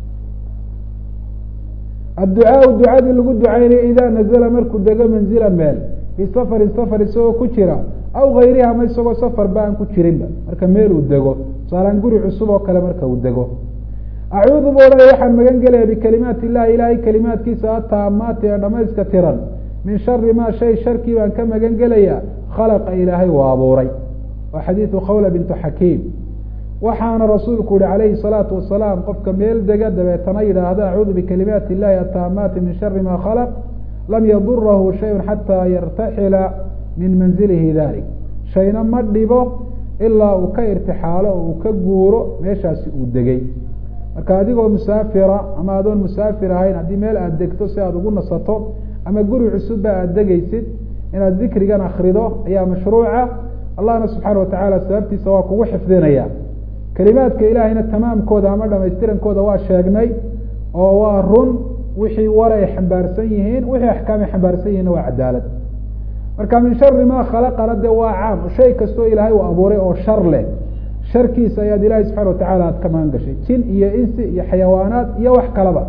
adducaau ducadii lagu ducaynayay idaa nazala markuu dego manzilan meel fii safarin safar isagoo ku jira aw gayrihi ama isagoo safar ba aan ku jirinba marka meel uu dego tusaalaan guri cusub oo kale marka uu dego acuudu bu odhanaya waxaan magan gelaya bikalimaati illahi ilaahay kalimaadkiisa ataamaati ee dhamayska tiran min shari ma shay sharkii baan ka magan gelaya khalaqa ilaahay uu abuuray waa xadiidu khawla bintu xakiim waxaana rasuulku yihi calayhi salaatu wasalaam qofka meel dega dabeetana yidhaahda acuudu bikalimaati illahi ataamaati min shari ma khalaq lam yadurahu shayun xataa yartaxila min manzilihi dalik shayna ma dhibo ilaa uu ka irtixaalo oo uu ka guuro meeshaasi uu degay marka adigoo musaafira ama adoon musaafir ahayn haddii meel aada degto si aada ugu nasato ama guri cusubba aada degaysid inaad dikrigan akrido ayaa mashruuca allahna subxaana watacaala sababtiisa waa kugu xifdinaya kelimaadka ilaahayna tamaamkooda ama dhamaystirankooda waa sheegnay oo waa run wixii war ay xambaarsan yihiin wixii axkaam ay xambaarsan yihiinna waa cadaalad marka min shari ma khalaqana de waa caam shay kastoo ilaahay uu abuuray oo shar leh sharkiisa ayaad ilahay subxana watacala aad ka magan gashay jin iyo insi iyo xayawaanaad iyo wax kalaba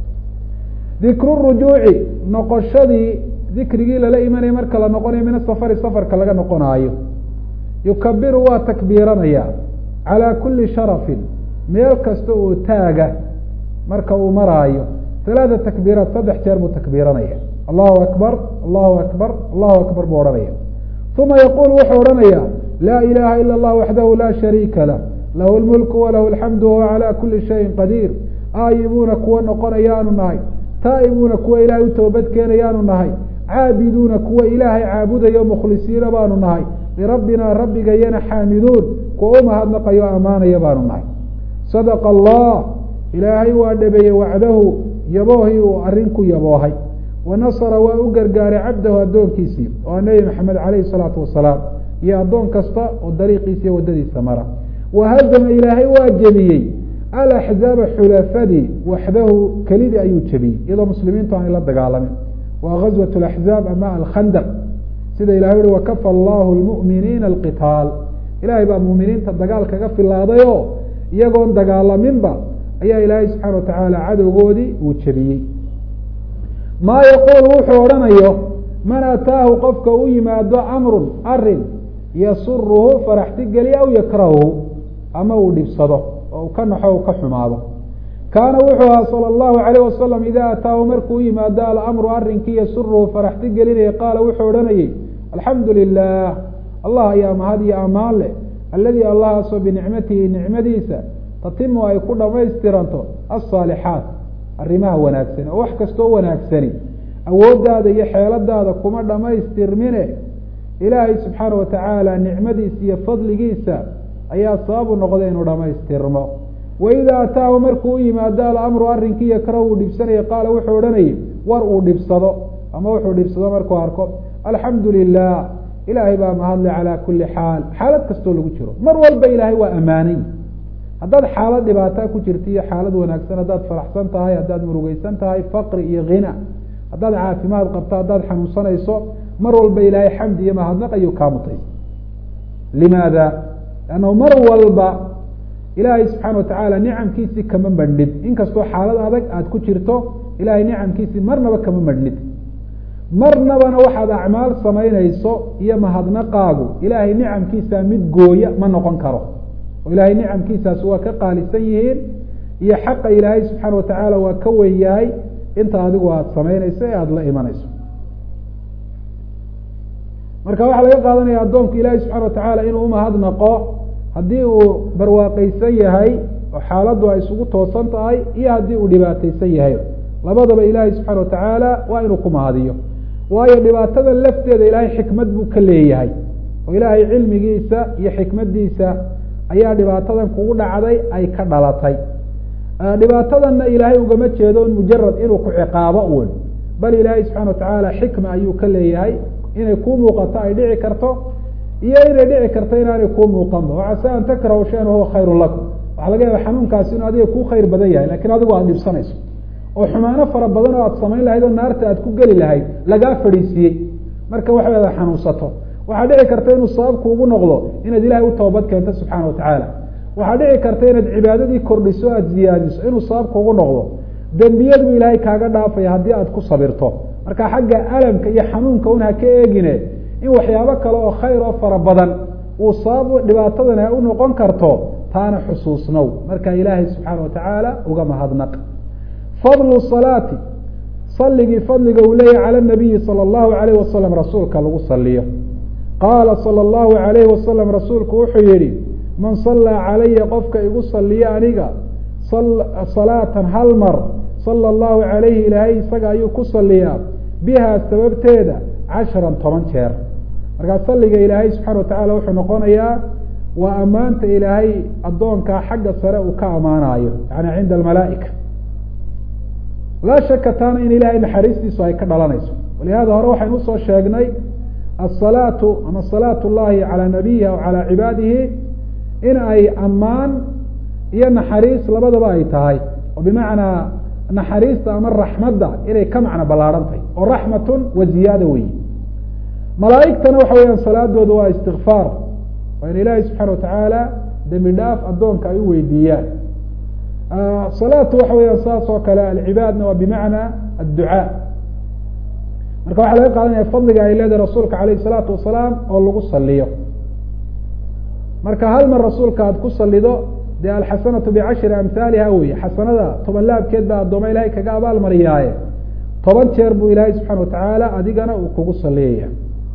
dikru rujuuci noqoshadii dikrigii lala imanaya marka la noqonayo min asafari safarka laga noqonaayo yukabiru waa takbiiranaya calaa kuli sharafin meel kasta oo taaga marka uu maraayo talaata takbiiraat saddex jeer buu takbiiranaya allahu akbar allahu akbar allahu akbar buu odhanaya uma yaquul wuxuu odhanaya laa ilaha ila اllah waxdahu la shariika lah lahu lmulku walahu alxamdu wahuwa calى kuli shayin qadiir aayibuuna kuwa noqonayaanu nahay taa'ibuuna kuwa ilaahay u toobad keenayaanu nahay caabiduuna kuwa ilaahay caabudayo mukhlisiina baanu nahay lirabbina rabbigayana xaamiduun kuwa u mahadnaqayo ammaanaya baanu nahay sadaqa allah ilaahay waa dhabeeyey wacdahu yaboohii uu arrin ku yaboohay wa nasara waa u gargaaray cabdahu addoonkiisii oo nebi maxamed calayhi salaatu wasalaam iyo addoon kasta oo dariiqiisa iyo waddadiisa mara wa hazama ilaahay waa jebiyey alaxzaaba xulafadii waxdahu kelidii ayuu jebiyey iyadoo muslimiintu aanay la dagaalamin waa gazwat laxzaab ama alkhandaq sida ilahay uhi wakafa allahu lmu'miniina alqitaal ilahay baa muuminiinta dagaal kaga filaaday oo iyagoon dagaalaminba ayaa ilaahay subxaana watacaala cadowgoodii uu jebiyey maa yaquul wuxuu odhanayo man ataahu qofka u yimaado amrun arin yasuruhu faraxti geliya aw yakrahuhu ama uu dhibsado oo uu ka naxo u ka xumaado kaana wuxuu ahaa sala allahu alayh wasalam idaa ataahu markuu u yimaado alamru arrinkii yasuruhu faraxti gelinaya qaala wuxuu odhanayey alxamdu lilah allah ayaa mahad iyo ammaan leh alladii allahaasoo binicmatihi nicmadiisa tatimu ay ku dhamaystiranto alsaalixaat arrimaha wanaagsan oo wax kastoo wanaagsani awooddaada iyo xeeladaada kuma dhamaystirmine ilaahay subxaana watacaala nicmadiisa iyo fadligiisa ayaa sababu noqda inuu dhamaystirmo waidaa ataahu markuu u yimaado alamru arrinkii yakrahu uu dhibsanaya qaala wuxuu odhanayay war uu dhibsado ama wuxuu dhibsado markuu arko alxamdu lilah ilaahay baa mahadle calaa kuli xaal xaalad kastoo lagu jiro mar walba ilaahay waa ammaanay haddaad xaalad dhibaataa ku jirta iyo xaalad wanaagsan haddaad faraxsan tahay haddaad murugeysan tahay faqri iyo hina haddaad caafimaad qabto haddaad xanuunsanayso mar walba ilaahay xamdi iyo mahadnaq ayuu kaa mutaysa limaada lannahu mar walba ilaahay subxaana watacaala nicamkiisii kama madhnid inkastoo xaalad adag aada ku jirto ilaahay nicamkiisii marnaba kama madhnid marnabana waxaad acmaal samaynayso iyo mahadnaqaagu ilaahay nicamkiisa mid gooya ma noqon karo oo ilaahay nicamkiisaas waa ka qaalisan yihiin iyo xaqa ilaahay subxaana watacaala waa ka weyn yahay inta adigu aada samaynayso ee aada la imanayso marka waxaa laga qaadanaya addoonku ilaahay subxana watacaala inuu umahadnaqo haddii uu barwaaqeysan yahay oo xaaladdu ay isugu toosan tahay iyo haddii uu dhibaateysan yahay labadaba ilaahay subxaana watacaala waa inuu ku mahadiyo waayo dhibaatada lafteeda ilaahay xikmad buu ka leeyahay oo ilaahay cilmigiisa iyo xikmadiisa ayaa dhibaatadan kugu dhacday ay ka dhalatay dhibaatadanna ilaahay ugama jeedo mujarad inuu ku ciqaabo un bal ilaahay subxana watacaala xikma ayuu ka leeyahay inay kuu muuqato ay dhici karto iyo inay dhici karto inaanay kuu muuqanba wacase an takrahu shayan wahuwa khayru lakum waxaa laga yaaba xanuunkaasi inuu adiga kuu khayr badan yahay lakin adigu aada dhibsanayso oo xumaano fara badan oo aada samayn lahayd oo naarta aada ku geli lahayd lagaa fadhiisiiyey marka waxay ada xanuunsato waxaa dhici karta inuu sababku ugu noqdo inaad ilahay u toobad keento subxaana watacaala waxaa dhici karta inaad cibaadadii kordhiso o aada ziyaadiso inuu sababku ugu noqdo dembiyad buu ilaahay kaaga dhaafaya haddii aada ku sabirto marka xagga alamka iyo xanuunka un ha ka eegine in waxyaabo kale oo khayr oo fara badan uu sabab dhibaatadan ha u noqon karto taana xusuusnow marka ilaahay subxaana watacaala uga mahadnaq fadlu salaati saligii fadliga uu leeyahy cala nabiyi sala allahu alayh wasalam rasuulka lagu saliyo qaala sala allahu alayhi wasalam rasuulku wuxuu yihi man sallaa calaya qofka igu saliya aniga salaatan hal mar sala allahu calayhi ilaahay isaga ayuu ku saliyaa bihaa sababteeda casharan toban jeer markaa salliga ilaahay subxana watacala wuxuu noqonayaa waa ammaanta ilaahay addoonkaa xagga sare uu ka ammaanayo yani cinda almalaa'ika laa shaka taana in ilaahay naxariistiisu ay ka dhalanayso walihada hore waxaynu usoo sheegnay asalaatu ama salaatu llahi calaa nabiyihi aw calaa cibaadihi in ay ammaan iyo naxariis labadaba ay tahay oo bimacnaa naxariista ama raxmadda inay ka macno ballaarhan tahay oo raxmatun wa ziyaada weyi malaa'igtana waxa weeyaan salaadooda waa istikfaar waa in ilaahay subxaana watacaala dembi dhaaf addoonka ay u weydiiyaan salaatu waxa weeyaan saas oo kale alcibaadna waa bimacna adducaa marka waxaa laga qaadanaya fadliga ay leedahay rasuulka alayh isalaatu wasalaam oo lagu saliyo marka hal mar rasuulka aada ku salido dee alxasanatu bicashri amhaaliha weye xasanada toban laabkeed baa addooma ilahay kaga abaal mariyaaye toban jeer buu ilaahay subxana watacaala adigana uu kugu saliyaya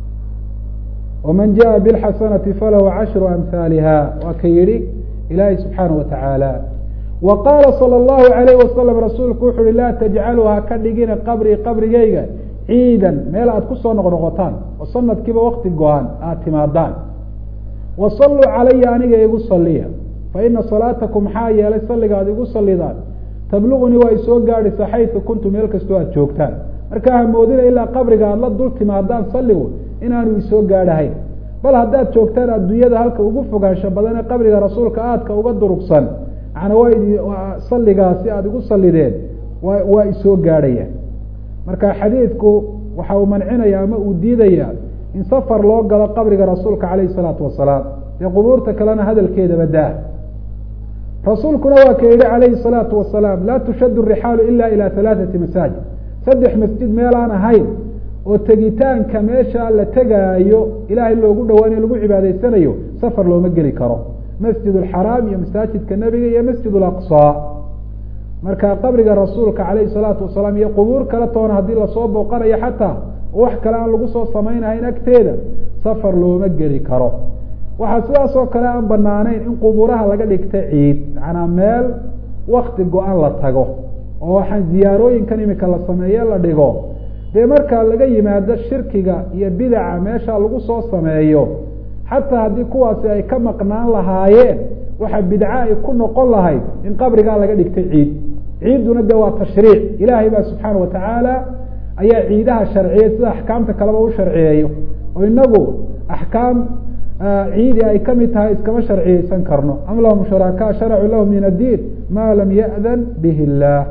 waman jaءa bاlxasanati falahu cashru amhaaliha waa ka yihi ilaahay subxaana watacaala wa qaala salى اllahu alayh wasalam rasuulku wuxu uhi laa tajcaluu ha ka dhigina qabrii qabrigeyga ciidan meel aada kusoo noqnoqotaan oo sanadkiiba wakti go-an aada timaadaan wa saluu calaya aniga igu saliya faina salaatakum maxaa yeelay salliga aad igu salidaan tablugunii waa isoo gaadhaysa xaysu kuntu meel kastoo aada joogtaan markaa hamoodina ilaa qabriga aada la dul timaadaan salligu inaanu isoo gaadhahayn bal haddaad joogtaan adduunyada halka ugu fogaansho badan ee qabriga rasuulka aadka uga durugsan macnaa waa idi salligaasi aada igu sallideen wa waa isoo gaadhaya marka xadiidku waxa uu mancinaya ama uu diidaya in safar loo galo qabriga rasuulka calayhi salaatu wasalaam dee qubuurta kalena hadalkeedaba daa rasuulkuna waa ka yihi calayhi salaatu wasalaam laa tushadu rixaalu ila ila halaaثati masaajid saddex masjid meelaan ahayn oo tegitaanka meesha la tegaayo ilaahay loogu dhawaanayo lagu cibaadaysanayo safar looma geli karo masjid alxaraam iyo masaajidka nebiga iyo masjid alaqsaa marka qabriga rasuulka calayhi salaatu wasalaam iyo qubuur kale toona haddii lasoo booqanayo xataa oo wax kale aan lagu soo samaynahayn agteeda safar looma geli karo waxaa sidaas oo kale aan banaanayn in qubuuraha laga dhigta ciid macnaa meel wakti go-an la tago oo waxaan ziyaarooyinkan imika la sameeye la dhigo dee markaa laga yimaado shirkiga iyo bidaca meesha lagu soo sameeyo xataa haddii kuwaasi ay ka maqnaan lahaayeen waxa bidca ay ku noqon lahayd in qabrigaa laga dhigtay ciid ciidduna de waa tashriic ilaahay baa subxaana watacaala ayaa ciidaha sharciyey sida axkaamta kaleba u sharciyeeyo oo inagu axkaam ciidi ay kamid tahay iskama sharciyeysan karno am lahum shurakaa sharacuu lahu min addiin ma lam ya'dan bihi illaah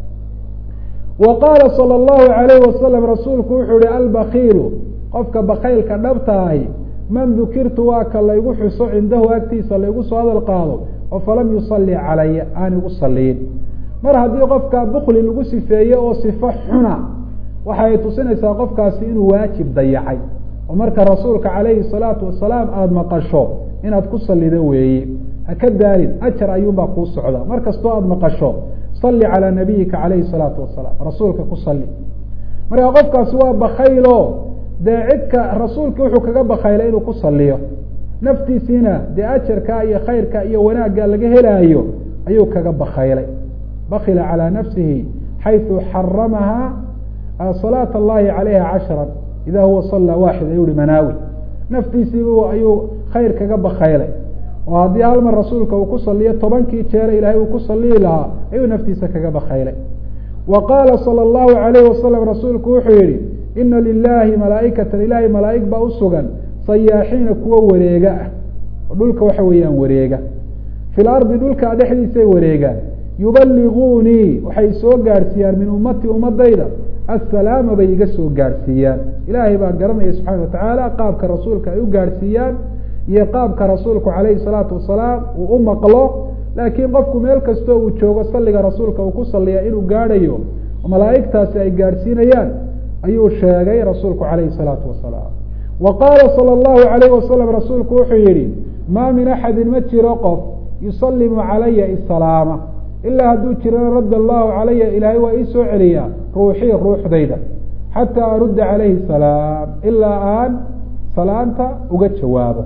wa qaala salى اllahu alayh wasalam rasuulku wuxuu yihi albakiilu qofka bakaylka dhabtaahi man dukirtu waa ka laygu xuso cindahu agtiisa laygu soo hadal qaado oo falam yusalli calaya aan igu saliin mar haddii qofka bukli lagu sifeeye oo sifo xuna waxay tusinaysaa qofkaasi inuu waajib dayacay oo marka rasuulka calayhi salaatu wasalaam aada maqasho inaad ku salido weeye haka daalin ajar ayuunbaa kuu socda mar kastoo aada maqasho salli calaa nabiyika calayhi salaatu wasalaam rasuulka ku salli marka qofkaasi waa bakaylo dee cidka rasuulki wuxuu kaga bakaylay inuu ku saliyo naftiisiina dee ajarka iyo khayrka iyo wanaagga laga helaayo ayuu kaga bakaylay bakila calى nafsihi xayثu xaramaha salaaة اllahi calayha cashra ida huwa sala waaxid ayuu hi manaawi naftiisiiba ayuu khayr kaga bakaylay oo haddii hal mar rasuulka uu ku saliyo tobankii jeere ilahay uu ku saliyi lahaa ayuu naftiisa kaga bakaylay wa qaala salى اllahu alayh wasalam rasuulku wuxuu yihi ina lilahi malaaikatan ilahay malaaig baa usugan sayaaxiina kuwa wareega ah oo dhulka waxa weeyaan wareega fi lardi dhulka dhexdiisay wareegaan yubaliguunii waxay soo gaadhsiiyaan min ummati ummadayda assalaama bay iga soo gaadhsiiyaan ilaahay baa garanaya subxaana watacaala qaabka rasuulka ay u gaadhsiiyaan iyo qaabka rasuulku calayhi salaatu wasalaam uu u maqlo laakiin qofku meel kastoo uu joogo salliga rasuulka uu ku saliya inuu gaadhayo malaa'igtaasi ay gaadhsiinayaan ayuu sheegay rasuulku calayhi salaatu wasalaam wa qaala sala allahu alayh wasalam rasuulku wuxuu yihi maa min axadin ma jiro qof yusalimu calaya isalaama ilaa hadduu jirana radda allahu calaya ilaahay waa ii soo celiyaa ruuxii ruuxdayda xataa arudda calayhi salaam ilaa aan salaanta uga jawaabo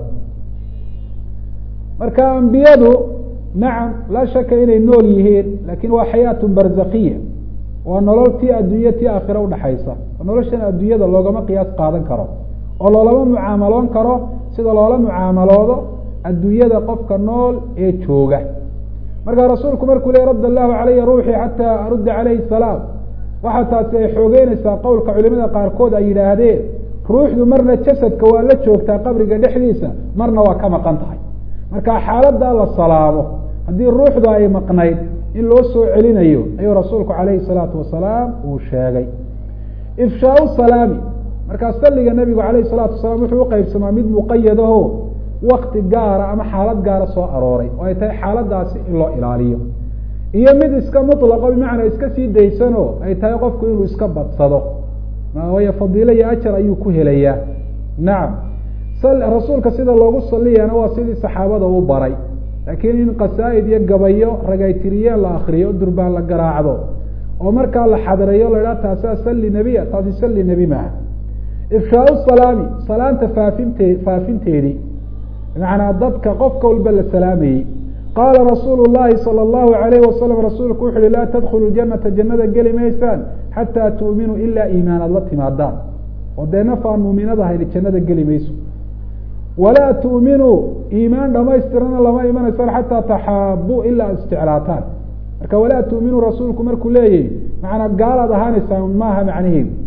marka ambiyadu nacam laa shaka inay nool yihiin lakin waa xayaatu barzakiya waa nolol tii adduunye tii aakhira udhaxaysa oo noloshan adduunyada loogama qiyaas qaadan karo oo loolama mucaamaloon karo sida loola mucaamaloodo adduunyada qofka nool ee jooga markaa rasuulku markuu le radd allahu calaya ruuxii xataa arudda calayhi salaam waxaa taasi ay xoogeynaysaa qowlka culimada qaarkood ay yidhaahdeen ruuxdu marna jasadka waa la joogtaa qabriga dhexdiisa marna waa ka maqan tahay marka xaaladaa la salaamo haddii ruuxdu ay maqnayd in loo soo celinayo ayuu rasuulku calayhi salaatu wasalaam uu sheegay ifshaau salaami markaa salliga nabigu calayhi salaatu wasalaam wuxuu uqeybsamaa mid muqayadaho wakti gaara ama xaalad gaara soo arooray oo ay tahay xaaladaasi in loo ilaaliyo iyo mid iska mutlaqo bimacnaa iska sii daysano ay tahay qofku inuu iska badsado waayo fadiilo iyo ajar ayuu ku helayaa nacam rasuulka sida loogu saliyana waa sidii saxaabada u baray laakiin in qasaa'id iyo gabayo ragaytiriyeen la akriyo durbaan la garaacdo oo markaa la xadreeyo la idhaha taasaa salli nebiya taasi salli nebi maaha ifshaau salaami salaanta faafinte faafinteedii bimacnaa dadka qofka walba la salaamayey qaala rasuulu llahi sala allahu alayh wasalam rasuulku wuxu uhi laa tadkhulu janata jannada geli maysaan xataa tu'minuu ilaa iimaanaad la timaadaan oo dee naf aan muuminada hayni jannada geli mayso walaa tu'minuu iimaan dhamaystirana lama imanaysaan xataa taxaabuu ilaa ad isjeclaataan marka walaa tu'minuu rasuulku markuu leeyahy macnaa gaalaad ahaanaysaan maaha macnaheedu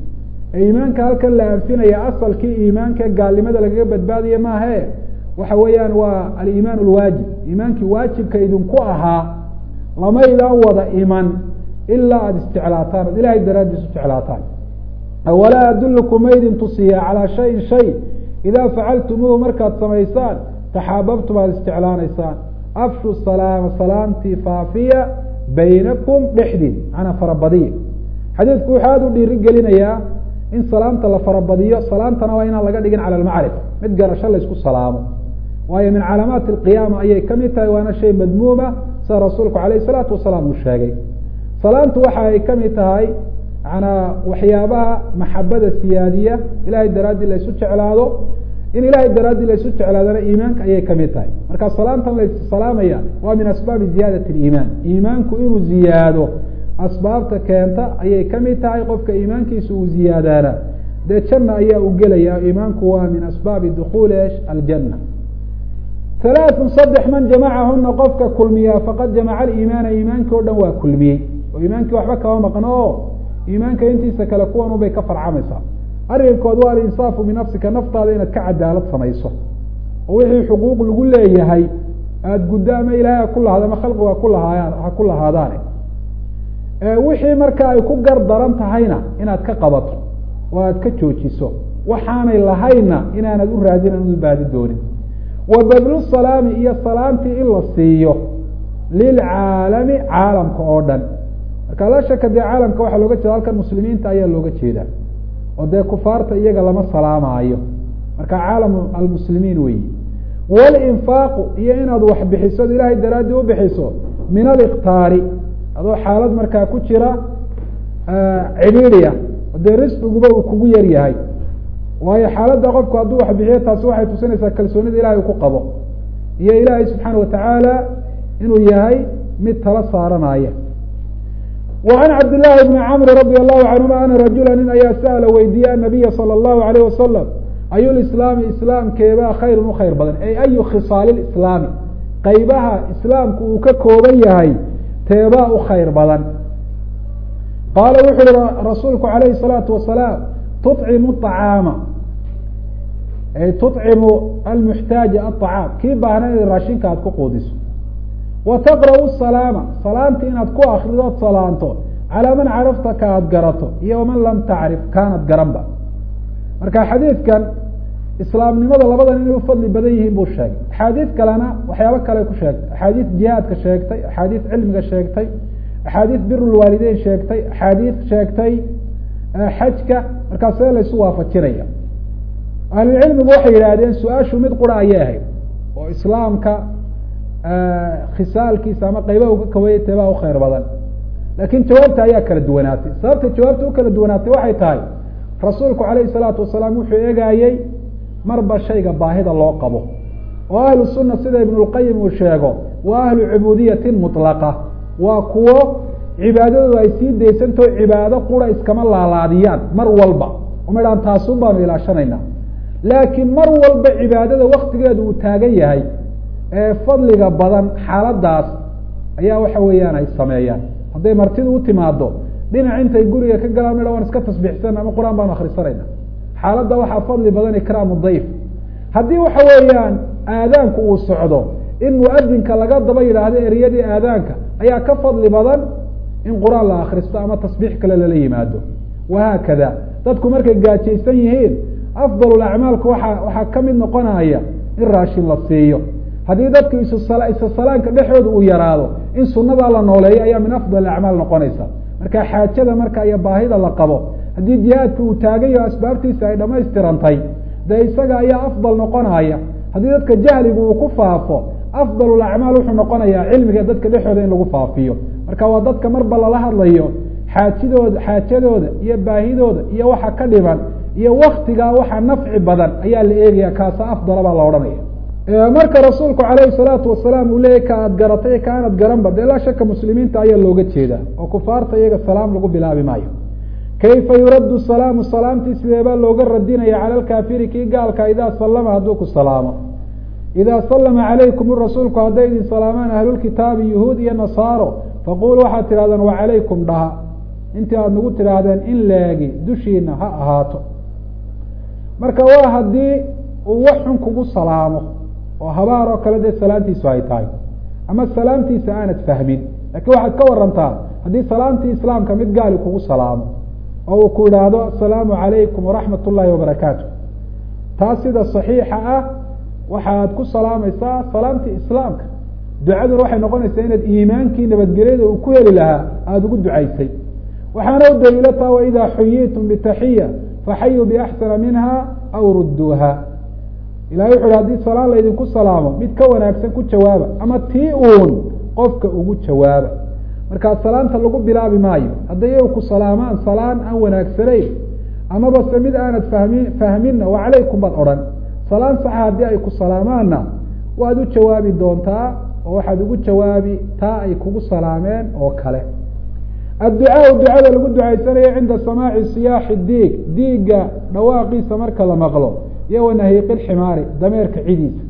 ee iimaanka halkan la anfinaya asalkii iimaanka gaalnimada lagaga badbaadiye maahe waxa weeyaan waa aliimaan alwaajib iimaankii waajibka idinku ahaa lamaydaan wada iman ilaa aada isjeclaataan oad ilahay daraaddiis u jeclaataan awalaa adullukum maydin tusiya calaa shayin shay idaa facaltumuuhu markaad samaysaan taxaababtum aada isjeclaanaysaan afshu salaama salaamtii faafiya baynakum dhexdiin macnaa farabadiya xadiidku wuxuu aada u dhiiri gelinayaa in salaamta la farabadiyo salaamtana waa inaan laga dhigin cala almacrifa mid garasho laysku salaamo waayo min calaamaati alqiyaama ayay ka mid tahay waana shay madmuuma sida rasuulku calayh isalaatu wasalaam uu sheegay salaamtu waxa ay ka mid tahay manaa waxyaabaha maxabada siyaadiya ilahay daraaddii laysu jeclaado in ilahay daraaddii laysu jeclaadana iimaanka ayay ka mid tahay marka salaamtan lays salaamaya waa min asbaabi ziyaadati liimaan iimaanku inuu ziyaado asbaabta keenta ayay ka mid tahay qofka iimaankiisa uu ziyaadaana dee janna ayaa u gelaya iimaanku waa min asbaabi dukuuli esh aljanna halaaثun saddex man jamacahuna qofka kulmiyaa faqad jamaca aliimaana iimaankii o dhan waa kulmiyey oo iimaankii waxba kama maqno o iimaanka intiisa kale kuwan ubay ka farcamaysaa arrinkood waa alinsaafu binafsika naftaada inaad ka cadaalad samayso oo wixii xuquuq lagu leeyahay aada guddo ama ilaahay ha ku lahaado ama khalqigu haku lahaayaan ha ku lahaadaane wixii marka ay ku gar daran tahayna inaad ka qabato oo aad ka joojiso waxaanay lahaynna inaanad u raadin aan u baadi doonin wa badlu salaami iyo salaamtii in la siiyo lilcaalami caalamka oo dhan marka la shaka dee caalamka waxaa looga jeeda halkan muslimiinta ayaa looga jeedaa oo dee kufaarta iyaga lama salaamaayo marka caalamu almuslimiin weyi walinfaaqu iyo inaad wax bixiso od ilaahay daraaddii u bixiso min aliktaari adoo xaalad markaa ku jira cidhiidiya dee risqiguba uu kugu yar yahay waayo xaaladda qofku hadduu wax bixiyo taasi waxay tusinaysaa kalsoonida ilahay uu ku qabo iyo ilaahay subxaana watacaala inuu yahay mid tala saaranaya wa can cabdillaahi bni camri radi allahu canhuma ana rajula nin ayaa sa'ala weydiiye anabiya sala allahu alayh wasalam ayu lislaami islaamkeebaa khayrun u khayr badan ay ayu khisaali lislaami qaybaha islaamku uu ka kooban yahay teebaa u khayr badan qaala wuxu uhi rasuulku calayhi salaatu wasalaam tucimu acaama ay tucimu almuxtaaja aطacaam kii baahna inaad raashinka aad ku quudiso wa taqra'u salaama salaamta inaad ku akrido od salaanto calaa man carafta ka aad garato iyo waman lam tacrif kaanad garanba marka xadiidkan islaamnimada labadan inay u fadli badan yihiin buu sheegay axaadiid kalena waxyaabo kale ku sheegtay axaadiid jihaadka sheegtay axaadiid cilmiga sheegtay axaadiid bir lwaalideyn sheegtay axaadiid sheegtay xajka markaa see laysu waafajinaya ahlulcilmigu waxay yidhaahdeen su-aashu mid qura ayay ahayd oo islaamka khisaalkiisa ama qaybaha uga kawaya teebaa u khayr badan laakiin jawaabta ayaa kala duwanaatay sababta jawaabta u kala duwanaatay waxay tahay rasuulku calayhi salaatu wasalaam wuxuu eegayey marba shayga baahida loo qabo oo ahlu sunna sida ibnulqayim uu sheego waa ahlu cubuudiyatin mutlaqa waa kuwo cibaadadooda ay sii daysantao cibaado qura iskama laalaadiyaan mar walba uma idhaan taasun baanu ilaashanaynaa laakiin mar walba cibaadada waktigeedu uu taagan yahay ee fadliga badan xaaladaas ayaa waxa weeyaan ay sameeyaan hadday martidu u timaado dhinac intay guriga ka galaan midha waan iska tasbiixsan ama qur-aan baanu akrisanayna xaaladda waxaa fadli badan ikraamu dayf haddii waxa weeyaan aadaanku uu socdo in muadinka laga daba yidhaahdo ereyadii aadaanka ayaa ka fadli badan in qur-aan la akristo ama tasbiix kale lala yimaado wahaakada dadku markay gaajaysan yihiin afdal acmaalka waa waxaa ka mid noqonaya in raashin la siiyo haddii dadku isisalaanka dhexdooda uu yaraado in sunadaa la nooleeyo ayaa min afdal acmaal noqonaysa marka xaajada marka iyo baahida la qabo haddii jihaadka uu taagan yaho asbaabtiisa ay dhamaystirantay dee isaga ayaa afdal noqonaya haddii dadka jahligu uu ku faafo afdal acmaal wuxuu noqonayaa cilmiga dadka dhexooda in lagu faafiyo marka waa dadka marba lala hadlayo xaajidooda xaajadooda iyo baahidooda iyo waxa ka dhiban iyo waktigaa waxa nafci badan ayaa la eegaya kaasa afdala baa la odhanaya marka rasuulku calayhi salaatu wasalaam uu leeyay ka aad garatay ka aanad garanba dee laa shaka muslimiinta ayaa looga jeedaa oo kufaarta iyaga salaam lagu bilaabi maayo kayfa yuraddu salaamu salaamtii sidee baa looga radinaya cala alkaafiri kii gaalka idaa sallama hadduu ku salaamo idaa sallama calaykum rasuulku hadday idin salaamaan ahlulkitaabi yuhuud iyo nasaaro faqulu waxaad tidhahdaan wacalaykum dhaha intii aada nagu tidhaahdeen in leegi dushiina ha ahaato marka waa haddii uu wax xun kugu salaamo oo habaar oo kale dee salaantiisu ay tahay ama salaamtiisa aanad fahmin lakiin waxaad ka warantaa haddii salaamtii islaamka mid gaali kugu salaamo oo uu ku idhaahdo asalaamu calaykum waraxmat ullaahi wabarakaatu taas sida saxiixa ah waxaad ku salaamaysaa salaamtii islaamka ducaduna waxay noqonaysaa inaad iimaankii nabadgelyada uu ku heli lahaa aada ugu ducaysay waxaana u daliilo taa waidaa xuyiitum bitaxiya faxayuu biaxsana minha aw rudduuha ilahay wuxu uhi hadii salaan laydinku salaamo mid ka wanaagsan ku jawaaba ama tii uun qofka ugu jawaaba markaa salaanta lagu bilaabi maayo hadday iyagu ku salaamaan salaan aan wanaagsanayn amaba se mid aanad fahmi fahminna wa calaykum baad odhan salaan saxa haddii ay ku salaamaanna waad u jawaabi doontaa oo waxaad ugu jawaabi taa ay kugu salaameen oo kale adducaau ducada lagu ducaysanayo cinda samaaci siyaaxi diig diigga dhawaaqiisa marka la maqlo iyo wanahiiqi lximaari dameerka cidiisa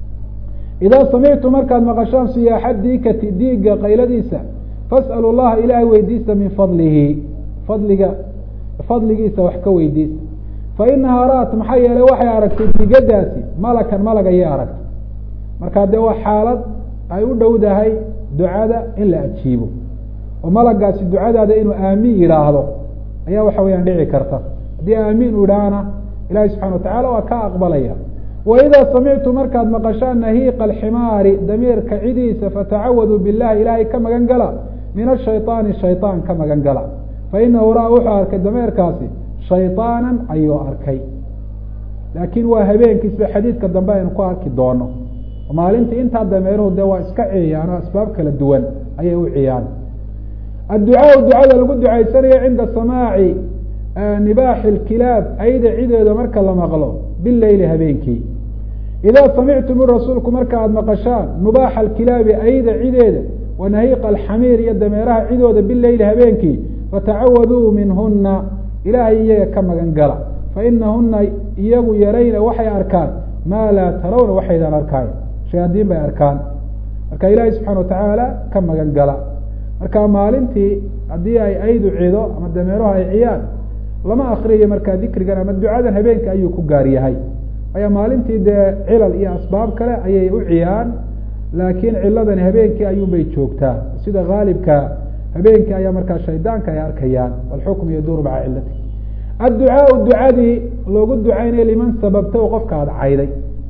idaa samictu markaad maqashaan siyaaxa diikati diigga qayladiisa fas'alu llaha ilaahay weydiista min fadlihi fadliga fadligiisa wax ka weydiista fa inahaa ra'at maxaa yeelay waxay aragtay digadaasi malakan malag ayay aragtay markaa dee waa xaalad ay u dhowdahay ducada in la ajiibo oo malagaasi ducadaada inuu aamiin yidhaahdo ayaa waxa weyaan dhici karta haddii aamiin u idhaahna ilahi subxana watacala waa ka aqbalaya waidaa samictu markaad maqashaan nahiiqa alximaari damiirka cidiisa fatacawaduu billahi ilaahay ka magan gala min ashayطaani shayطaan ka magan gala fainahu ra wuxuu arkay dameerkaasi shayطaanan ayuu arkay laakiin waa habeenkiisba xadiidka dambe aynu ku arki doono maalintii intaa dameeruhu dee waa iska ciyayaan oo asbaab kala duwan ayay u ciyaan adducaau ducada lagu ducaysanayo cinda samaaci nibaaxi lkilaab ayda cideeda marka la maqlo bileyli habeenkii idaa samictum rasuulku marka aada maqashaan nubaaxa alkilaabi ayda cideeda wanahiiqa alxamiir iyo dameeraha cidooda bileyli habeenkii fatacawaduu minhuna ilaahay iyaga ka magan gala fainahuna iyagu yarayna waxay arkaan maa laa tarawna waxaydaan arkaay shayaadiin bay arkaan marka ilaahay subxana watacaala ka magan gala marka maalintii haddii ay aydu cido ama dameeruhu ay ciyaan lama akriyayo markaa dikrigan ama ducadan habeenka ayuu ku gaar yahay aya maalintii dee cilal iyo asbaab kale ayay u ciyaan laakiin ciladani habeenkii ayuunbay joogtaa sida haalibka habeenkii ayaa markaa shaydaanka ay arkayaan walxukmu yaduuru maca cilati adducaau ducadii loogu ducaynaya liman sababta qofka aada cayday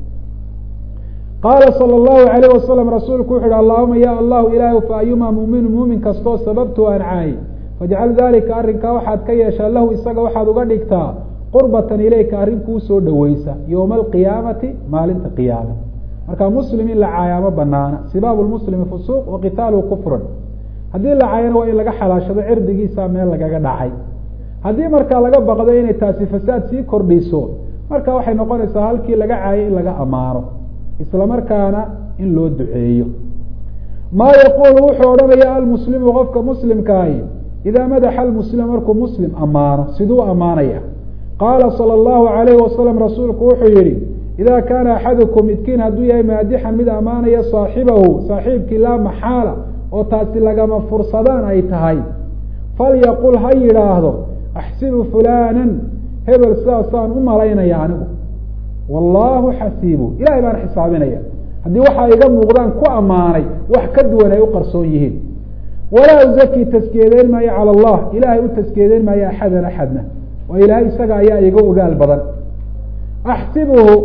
qaala salى اllahu alayh wasalam rasuulku wuxu uhi allahuma ya allahu ilaah fa ayumaa muminu muumin kastoo sababtu aan caayay fajcal dalika arrinkaa waxaad ka yeeshaa lahu isaga waxaad uga dhigtaa qurbatan ilayka arrin kuu soo dhoweysa yowma alqiyaamati maalinta qiyaame marka muslim in la caayaa ma banaana sibaabu lmuslimi fusuuq wa qitaaluhu kufrun haddii la caayana waa in laga xalaashado cirdigiisa meel lagaga dhacay haddii markaa laga baqdo inay taasi fasaad sii kordhiso marka waxay noqonaysaa halkii laga caayay in laga ammaano isla markaana in loo duceeyo maa yaquulu wuxuu odhanaya almuslimu qofka muslimkaahi idaa madaxa almuslima markuu muslim ammaano siduu ammaanaya qaala salى اllahu alayhi wasalam rasuulku wuxuu yihi idaa kaana axadukum midkiin hadduu yahay maadixan mid ammaanaya saaxibahu saaxiibkii laa maxaala oo taasi lagama fursadaan ay tahay falyaqul ha yidhaahdo axsibu fulaanan hebel sidaasaan u malaynaya anigu wallaahu xasiibu ilahay baan xisaabinaya haddii waxa iga muuqdaan ku ammaanay wax ka duwan ay u qarsoon yihiin walaa uzaki taskiyadeyn maayo cala allah ilaahay u taskiyadeyn maayo axadan axadna oo ilaahay isaga ayaa iga ogaal badan axsibuhu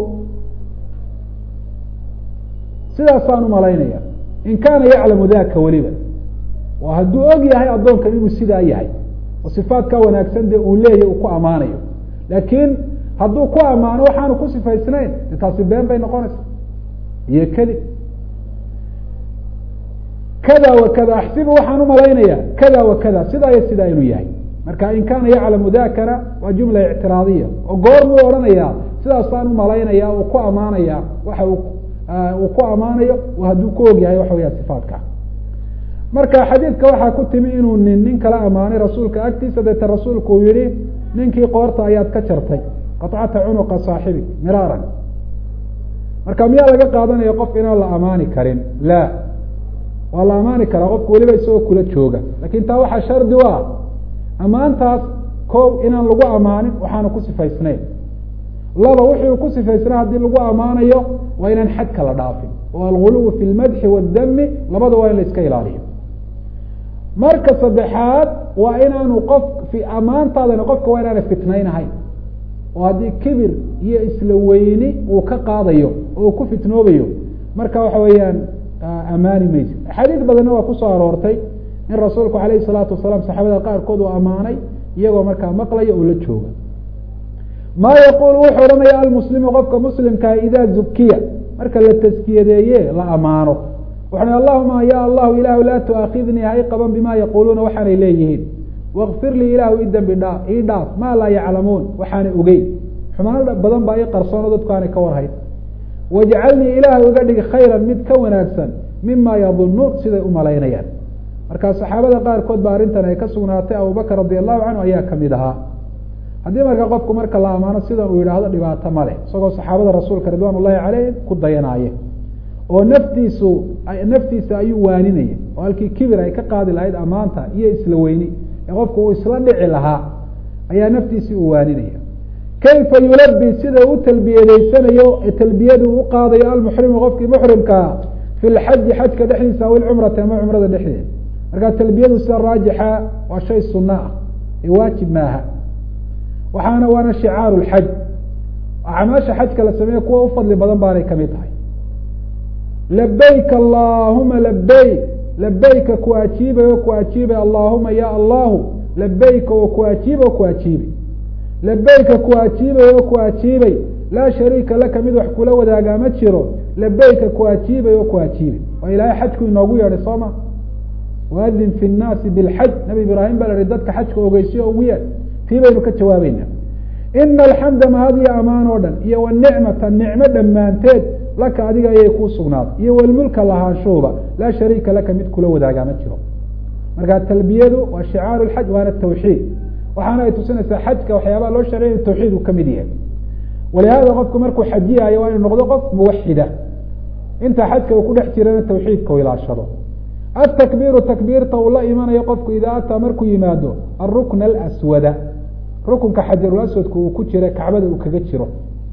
sidaasaan u malaynaya in kaana yaclamu daka weliba oo hadduu og yahay addoonkan inuu sidaa yahay oo sifaadka wanaagsan dee uu leeyahy uu ku ammaanayo laakiin hadduu ku ammaano waxaanu ku sifaysnayn de taasi been bay noqonaysaa iyo kadib kada wa kada axsibu waxaan umalaynaya kada wa kada sidaa iyo sidaa inuu yahay marka in kaana yaclamu dakana waa jumla ictiraadiya oo goor muu odhanayaa sidaasaan umalaynaya uu ku ammaanaya waxa uu ku ammaanayo hadduu ku og yahay waxa weya sifaadka marka xadiidka waxaa ku timi inuu nin nin kala ammaanay rasuulka agtiisa deeta rasuulku uu yihi ninkii qoorta ayaad ka jartay qacata cunuqa saaxibik miraaran marka miyaa laga qaadanaya qof inaan la amaani karin la waa la amaani karaa qofku weliba isagoo kula jooga lakin taa waxaa shardi u ah ammaantaas koow inaan lagu amaanin waxaanu ku sifaysnayn laba wixii uu ku sifaysnaa haddii lagu ammaanayo waa inaan xadka la dhaafin oo alguluw fi lmadxi waاdami labada waa in la iska ilaaliyo marka saddexaad waa inaanu qof fi ammaantaadana qofka waa inaana fitnaynahayn oo haddii kibir iyo isla weyni uu ka qaadayo oo uu ku fitnoobayo marka waxa weeyaan amaani maysa axaadiis badanna waa kusoo aroortay in rasuulku alayhi salaatu wasalaam saxaabada qaarkood uu ammaanay iyagoo markaa maqlaya oo la jooga maa yaquulu wuxuu odhanaya almuslimu qofka muslimkaa idaa zukiya marka la taskiyadeeye la amaano wuxu allahuma ya allahu ilahu laa tuaakhidnii hay qaban bima yaquuluuna waxaanay leeyihiin wakfir lii ilahu i dembi dhaa ii dhaaf maa laa yaclamuun waxaanay ogeyn xumaan badan baa ii qarsoono dadku aanay ka warhayn wajcalnii ilaahay uga dhig khayran mid ka wanaagsan mima yadunuun siday u malaynayaan marka saxaabada qaarkood ba arrintan ay ka sugnaatay abubakr radi allahu canhu ayaa kamid ahaa haddii marka qofku marka la amaano sidan uu yidhaahdo dhibaato ma leh isagoo saxaabada rasuulka ridwan ullahi caleyhim ku dayanaaye oo naftiisu naftiisa ayuu waaninaya oo halkii kibir ay ka qaadi lahayd amaanta iyo isla weyni ee qofku uu isla dhici lahaa ayaa naftiisii uu waaninaya kayfa yulabi sida u talbiyadeysanayo ee talbiyadu u qaadayo almuxrimu qofkii muxrimkaa fi lxaji xajka dhexdiisa aw ilcumrati ama cumrada dhexdeeda marka talbiyadu sida raajixa waa shay suna ah ee waajib maaha waxaana waana shicaaru lxaj acmaasha xajka la sameeye kuwa u fadli badan baanay kamid tahay labayk allahuma labayk labayka ku ajiibay oo ku ajiibay allahuma ya allahu labayka oo ku ajiibay oo ku ajiibay labayka ku ajiibay oo ku ajiibay laa shariika laka mid wax kula wadaagaa ma jiro labayka ku ajiibay oo ku ajiibay waa ilaahay xajku inoogu yeedhay soo ma waadin fi nnaasi bilxaj nabi ibraahim baa la ihi dadka xajka ogeysiyo ugu yeedh tii baynu ka jawaabeynaa ina alxamda mahadiyo amaan oo dhan iyo wanicmata nicmo dhammaanteed laka adiga ayay kuu sugnaaday iyo walmulka lahaanshuhuba laa shariika laka mid kula wadaagaa ma jiro marka talbiyadu waa shicaaru lxaj waana tawxiid waxaana ay tusinaysaa xajka waxyaabaha loo sharciya tawxiid uu kamid yahay walihaada qofku markuu xajiyaayo waa inu noqdo qof muwaxida inta xajka uu ku dhex jirana tawxiidka u ilaashado atakbiiru takbiirta uu la imanayo qofku idaa ataa markuu yimaado arukna alaswada rukunka xajarulaswadku uu ku jira kacbada uu kaga jiro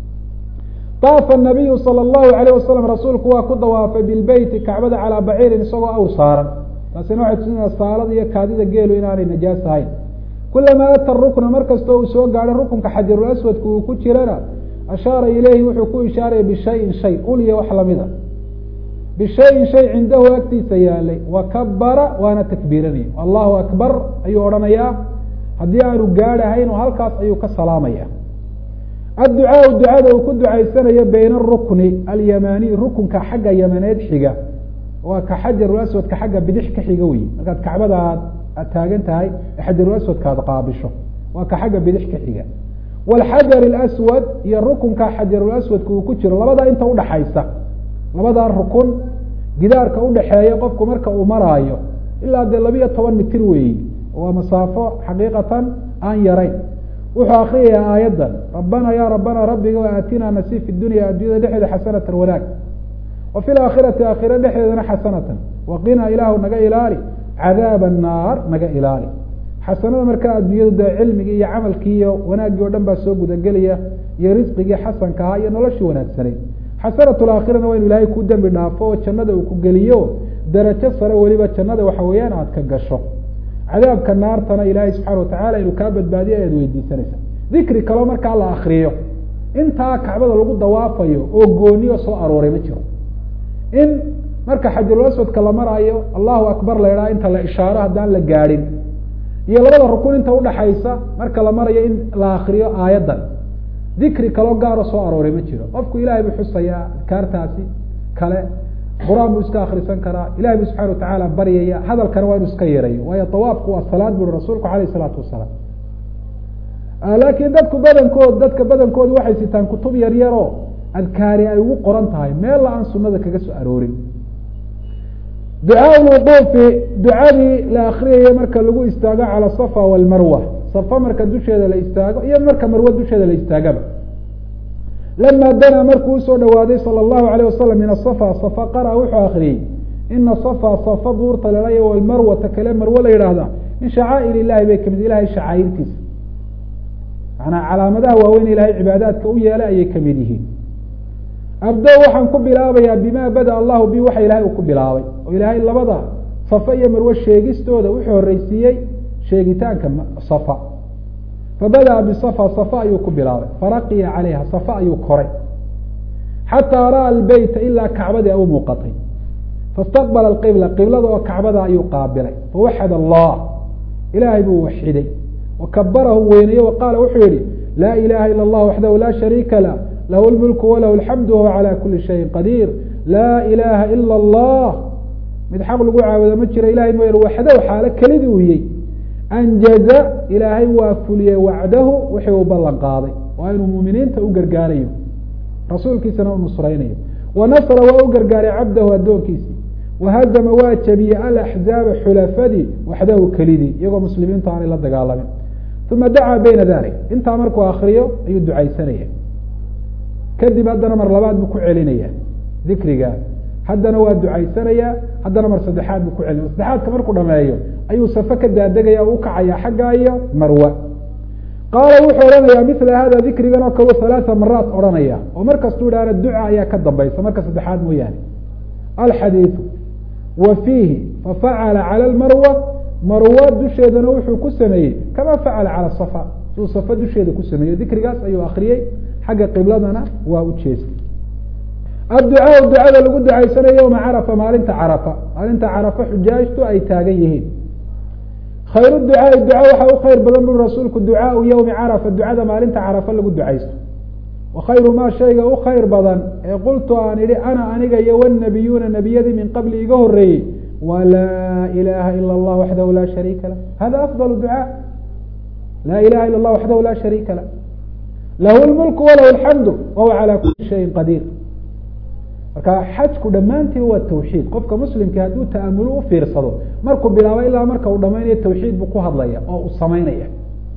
daafa nabiyu sala allahu alayh wasalam rasuulku waa ku dawaafay bilbeyti kacbada calaa baciirin isagoo awr saaran taasina waxay tusinaya saalada iyo kaadida geelu inaanay najaas ahayn kulamaa ata rukna mar kastoo uu soo gaadho rukunka xajarulaswadku uu ku jirana ashaara ileyhi wuxuu ku ishaaraya bishayin shay uliya wax lamida bishayin shay cindahu agtiisa yaalay wakabara waana takbiiranaya allahu akbar ayuu odhanayaa haddii aanu gaadhahayn oo halkaas ayuu ka salaamaya adducaau ducada uu ku ducaysanayo bayna arukni alyamaniy rukunka xagga yamaneed xiga waa ka xajarulaswadka xagga bidix ka xiga wey markaad kacbada aad aad taagan tahay xajarulaswadka aad qaabisho waa ka xagga bidix ka xiga waalxajar alaswad iyo rukunka xajarulaswadka uu ku jiro labadaa inta udhaxaysa labadaa rukun gidaarka udhaxeeya qofku marka uu maraayo ilaa dee labiyo toban mitir weeyi waa masaafo xaqiiqatan aan yarayn wuxuu akriyayaa aayaddan rabbana ya rabbana rabbiga aatinaa nasiib fi dunya addunyada dhexeeda xasanatan wanaag wa fi laakhirati aakhira dhexdeedana xasanatan waqinaa ilaahu naga ilaali cadaaba annaar naga ilaali xasanada markaa adduunyadu dee cilmigii iyo camalkii iyo wanaaggii o dhan baa soo gudagelaya iyo risqigii xasanka ahaa iyo noloshii wanaagsanayd xasanatu laakhirana waa inu ilaahay ku dembi dhaafo oo jannada uu ku geliyo darajo sare weliba jannada waxa weeyaan aad ka gasho cadaabka naartana ilaahay subxaana watacala inuu kaa badbaadiyo ayaad weydiisanaysa dikri kaloo markaa la akriyo intaa kacbada lagu dawaafayo oo gooniyo soo arooray ma jiro in marka xajarulaswadka la maraayo allahu akbar la idhaha inta la ishaaro haddaan la gaadhin iyo labada rukun inta udhaxaysa marka la marayo in la akriyo aayaddan dikri kaloo gaaro soo arooray ma jiro qofku ilahay buu xusayaa adkaartaasi kale qur-aan buu iska akrisan karaa ilahay buu subxana watacaala baryaya hadalkana waa inu iska yeerayo waayo tawaafku waa salaad buri rasuulku alayh isalaatu wasalaam laakiin dadku badankood dadka badankoodu waxay sitaan kutub yar yaroo adkaari ay ugu qoran tahay meella aan sunada kaga soo aroorin ducaa lwuquufi ducadii la akriyaya marka lagu istaago cala safa walmarwa safa marka dusheeda la istaago iyo marka marwe dusheeda la istaagaba lama danaa markuu usoo dhawaaday salى اllahu alayه wasalam min asafa safa qara wuxuu akriyey ina safa safa duurta lelaya walmarwata kale marwe la yidhaahda min shacaa'ir illahi bay kamid ilahay shacaa'irtiisa manaa calaamadaha waaweyn ilahay cibaadaadka u yeelay ayay kamid yihiin abdo waxaan ku bilaabayaa bima bada allahu bi waxa ilahay uu ku bilaabay oo ilaahay labada safa iyo marwe sheegistooda wuxuu horeysiiyey sheegitaanka safa fabada'a bisafa safa ayuu ku bilaabay faraqiya calayha safa ayuu koray xataa ra'a albeyta ilaa kacbadii ay u muuqatay faاstaqbala alqibla qiblada oo kacbada ayuu qaabilay fawaxad allah ilaahay buu waxiday wakabarahu weynaye wa qaala wuxuu yihi laa ilaha ila اllah waxdahu la shariika lah lahu lmulku walahu alxamdu wahuwa calى kuli shayin qadiir laa ilaha ila اllah mid xaq lagu caabudo ma jiro ilahay mooyane waxdahu xaalo kelidii uu yey anjaza ilaahay waa fuliyey wacdahu wixii uu ballan qaaday waa inuu muuminiinta u gargaarayo rasuulkiisana u nusraynayo wa nasra waa u gargaaray cabdahu addoonkiisii wahazama waa jabiyey alaxzaaba xulafadii waxdahu kelidii iyagoo muslimiintu aanay la dagaalamin uma dacaa bayna dalik intaa markuu akriyo ayuu ducaysanaya kadib haddana mar labaad buu ku celinaya dikriga haddana waa ducaysanayaa haddana mar saddexaad buu ku celinaya saddexaadka markuu dhameeyo ayuu safe ka daadegaya o ukacaya xagga iyo marwa qaala wuxuu odhanaya mila hada dikrigan oo kale halaaa maraat odhanaya oo mar kastuu idhaahna duca ayaa ka dambaysa marka saddexaad mooyaane alxadiidu wa fiihi fafacala cala lmarwa marwa dusheedana wuxuu ku sameeyey kama facala cala safa siduu safa dusheeda ku sameeyey dikrigaas ayuu akriyey xagga qibladana waa u jeestay adducaau ducada lagu ducaysanayo yowma carafa maalinta carafa maalinta carafa xujaajtu ay taagan yihiin khayru ducaai duca waxaa u khayr badan buri rasuulku ducaau yowmi carafa ducada maalinta carafa lagu ducaysto wa khayru maa shayga u khayr badan ee qultu aan idhi ana aniga iyo wanabiyuuna nebiyadii min qabli iga horeeyey wa laa ilaha ila اllah waxdahu la shariika lah hada afdal ducaa laa ilaha ila اllah waxdahu la shariika lah lahu lmulku walahu alxamdu wahuwa calaa kuli shayin qadiir marka xajku dhammaantiiba waa tawxiid qofka muslimkii hadduu ta'amulo u fiirsado markuu bilaabo ilaa marka uu dhamaynayo tawxiid buu ku hadlaya oo uu samaynaya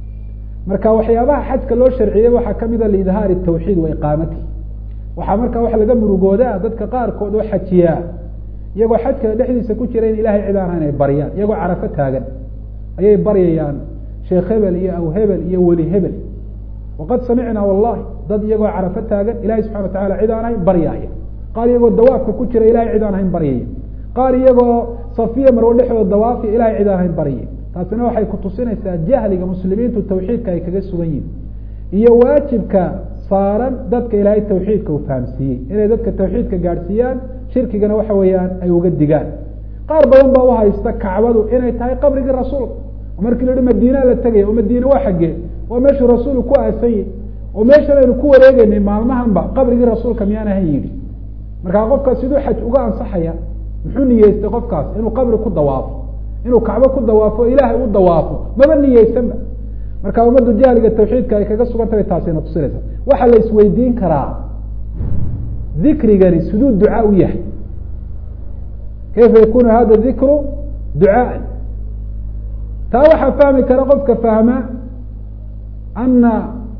marka waxyaabaha xajka loo sharciyey waxaa kamida liidhaari tawxiid wa iqaamatihi waxaa marka wax laga murugoodaa dadka qaarkood oo xajiyaa iyagoo xajka dhexdiisa ku jira in ilahay cid aan inay baryaan iyagoo carafo taagan ayay baryayaan sheekh hebel iyo aw hebel iyo weli hebel waqad samicnaa wallahi dad iyagoo carafo taagan ilahay subxana wa tacala cid aan ahayn baryaaya qaar iyagoo dawaafka ku jira ilahay cid aan ahayn baryaya qaar iyagoo safiya marwo dhexdooda dawaafiya ilahay cid aan ahayn baryaya taasina waxay kutusinaysaa jahliga muslimiintu tawxiidka ay kaga sugan yihin iyo waajibka saaran dadka ilaahay tawxiidka uu fahamsiiyey inay dadka tawxiidka gaadhsiiyaan shirkigana waxa weeyaan ay uga digaan qaar badan baa uhaysta kacbadu inay tahay qabrigii rasuulka oo markii la hi madiinaa la tegaya oo madiine waa xaggee waa meeshuu rasuulku ku aasanyay oo meeshan aynu ku wareegeynay maalmahanba qabrigii rasuulka miyaan ahan yidhi markaa qofkaas siduu xaj uga ansaxaya muxuu niyeystay qofkaas inuu qabri ku dawaafo inuu kacbo ku dawaafo o ilaahay u dawaafo maba niyeysanba marka ummaddu jahliga tawxiidka ay kaga sugan tahay taasina tusinaysa waxaa la isweydiin karaa dikrigani siduu ducaa u yahay kayfa yakunu hada dikru ducaaan taa waxaa fahmi kara qofka fahma ana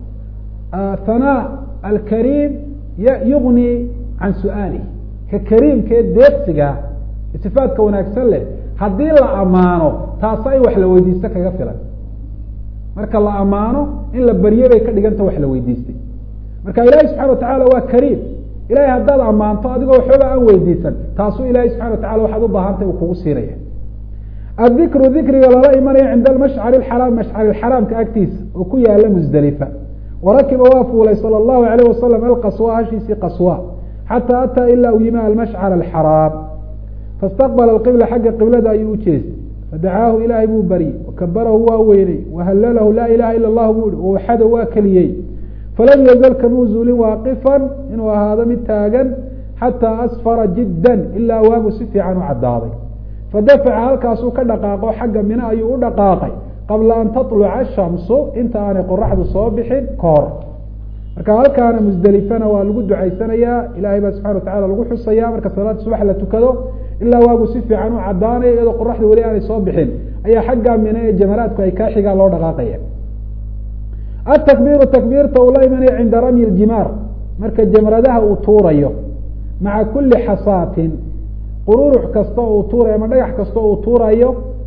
hanaa alkariim yugni can su-aalih ka kariimkee deeqsiga sifaadka wanaagsan leh haddii la amaano taasa in wax la weydiisto kaga filan marka la amaano in la barye bay ka dhiganta wax la weydiistay marka ilaahi subxana watacala waa kariim ilahay haddaad ammaanto adigoo waxbaba aan weydiisan taasuu ilahi subxana watacala waxaad u baahantay uu kugu siinaya adikru dikriga lala imanayo cinda almashcari axaraam mashcari xaraamka agtiisa oo ku yaala musdelifa warakiba waa fuulay sala allahu alayh wasalam alqaswa hashiisii qaswa xataa ataa ilaa uu yimi almashcar alxaraam faاstaqbala alqibla xagga qiblada ayuu u jeestay fadacaahu ilaahay buu baryey wakabarahu waa weyney wahallalahu laa ilaha ila اllah buu ihi wawaxada waa keliyey falam yazal kamuu zuulin waaqifan inuu ahaado mid taagan xataa asfara jiddan ilaa waagu si fiican u caddaaday fadafaca halkaasuu ka dhaqaaqo xagga mine ayuu u dhaqaaqay qabla an taطluca ashamsu inta aanay qoraxdu soo bixin ka hor marka halkaana musdelifana waa lagu ducaysanayaa ilahay baa subxana watacala lagu xusaya marka salaada subax la tukado ilaa waagu si fiican u cadaanayo iyadoo qoraxda weli aanay soo bixin ayaa xaggaa mine ee jamaraadku ay kaa xigaan loo dhaqaaqaya atakbiiru takbiirta uu la imanaya cinda ramyi ljimaar marka jamradaha uu tuurayo maca kuli xasaatin qururux kasta uu tuurayo ama dhagax kasta uu tuurayo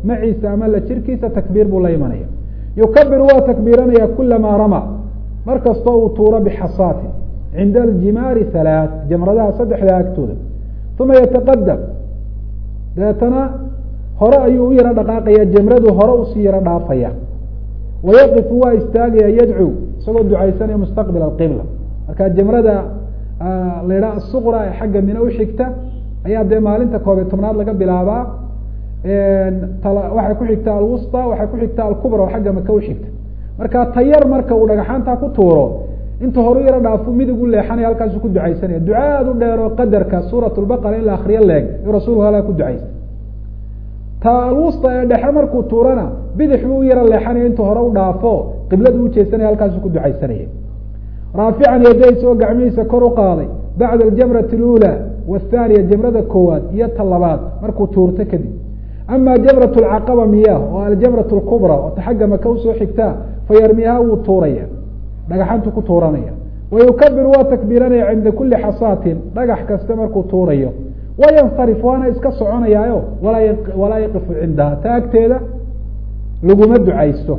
maciisa ama la jirkiisa takbiir buu la imanaya yukabiru waa takbiiranaya kulamaa rama mar kastoo uu tuuro bixasaatin cinda aljimaari halaath jamradaha saddexdaa agtooda uma yataqadam dabeetana hore ayuu u yaro dhaqaaqaya jamradu hore usii yaro dhaafaya wayaqifu waa istaagaya yadcuu isagoo ducaysanaya mustaqbil alqibla marka jamrada la yidhaha asuqra ee xagga mine uxigta ayaa dee maalinta koobiy tobnaad laga bilaabaa waxay ku xigta alwusta waxay ku xigta alkubra oo xagga maka uxigta marka tayar marka uu dhagaxaantaa ku tuuro inta horu yaro dhaafu midig u leexanaya halkaasu ku ducaysanaya duca aada u dheer oo qadarka suurat lbaqara in la akriyo leeg iyuu rasuulku halkaa ku ducaystay ta alwusta ee dhexe markuu tuurana bidix buu u yaro leexanaya intuu hore u dhaafo qibladu ujeesanaya halkaasu ku ducaysanaya raafican yadays oo gacmihiisa kor u qaaday bacda aljamrati alula wathaniya jamrada koowaad iyo ta labaad markuu tuurto kadib ama jamrat lcaqaba miyah oo aljamrat lkubra oo ta xagga maka usoo xigtaa fayarmiyaha wuu tuuraya dhagaxantu ku tuuranaya wayukabiru waa takbiiranaya cinda kuli xasaatin dhagax kasta markuu tuurayo wayansarif waana iska soconayaayo walaa yaqifu cindaha ta agteeda laguma ducaysto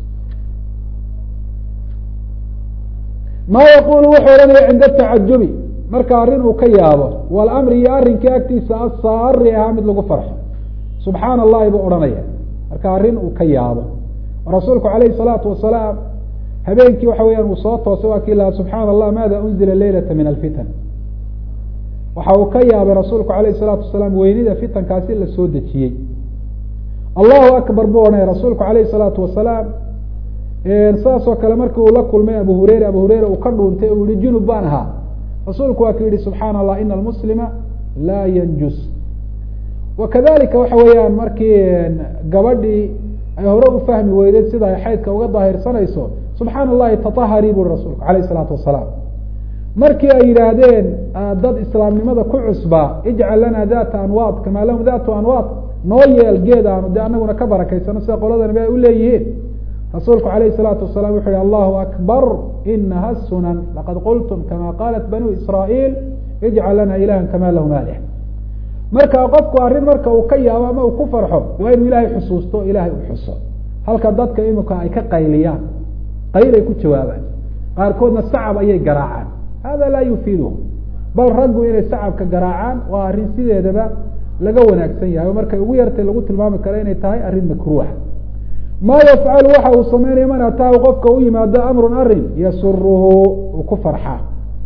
ma yaqulu wuxuu ohanaya cinda tacajubi marka arrin uu ka yaabo walamri iyo arrinkii agtiisa asaari ahaa mid lagu farxo subxaana allahi buu odhanaya marka arrin uu ka yaabo rasuulku alayhi salaatu wasalaam habeenkii waxa weyaan uu soo toosay waa kii lahaa subxaana allah maada unzila leylata min alfitan waxa uu ka yaabay rasuulku alayhi salaatu wasalaam weynida fitankaasi la soo dejiyey allahu akbar buu odhanaya rasuulku alayhi salaatu wasalaam saas oo kale markii uu la kulmay abu hureyre abu hureyre uu ka dhuuntay uu yihi junub baan ahaa rasuulku waa ku yihi subxaana allah ina almuslima laa yanjus wakadalika waxa weeyaan markii gabadhii ay hore u fahmi weydeed sida ay xaydka uga daahirsanayso subxaana allahi tatahari buri rasuulku alayh isalaatu wasalaam markii ay yidhaahdeen dad islaamnimada ku cusbaa ijcal lana data anwaad kamaa lahum datu anwaad noo yeel geed aanu dee anaguna ka barakaysano sida qoladanba ay uleeyihiin rasuulku alayh الsalaatu wasalam wuxu uhi allahu akbar inaha sunan laqad qultum kama qalat banu israail ijcal lana ilaha kama lahum alih marka qofku arrin marka uu ka yaabo ama uu ku farxo waa inuu ilahay xusuusto ilahay u xuso halka dadka imika ay ka qayliyaan qayl ay ku jawaabaan qaarkoodna sacab ayay garaacaan hada laa yufiiduhu bal raggu inay sacabka garaacaan waa arrin sideedaba laga wanaagsan yahay oo markay ugu yartay lagu tilmaami karo inay tahay arrin makruuha ma yafcalu waxa uu sameynaya man ataahu qofka u yimaado amrun arin yasuruhu uu ku farxaa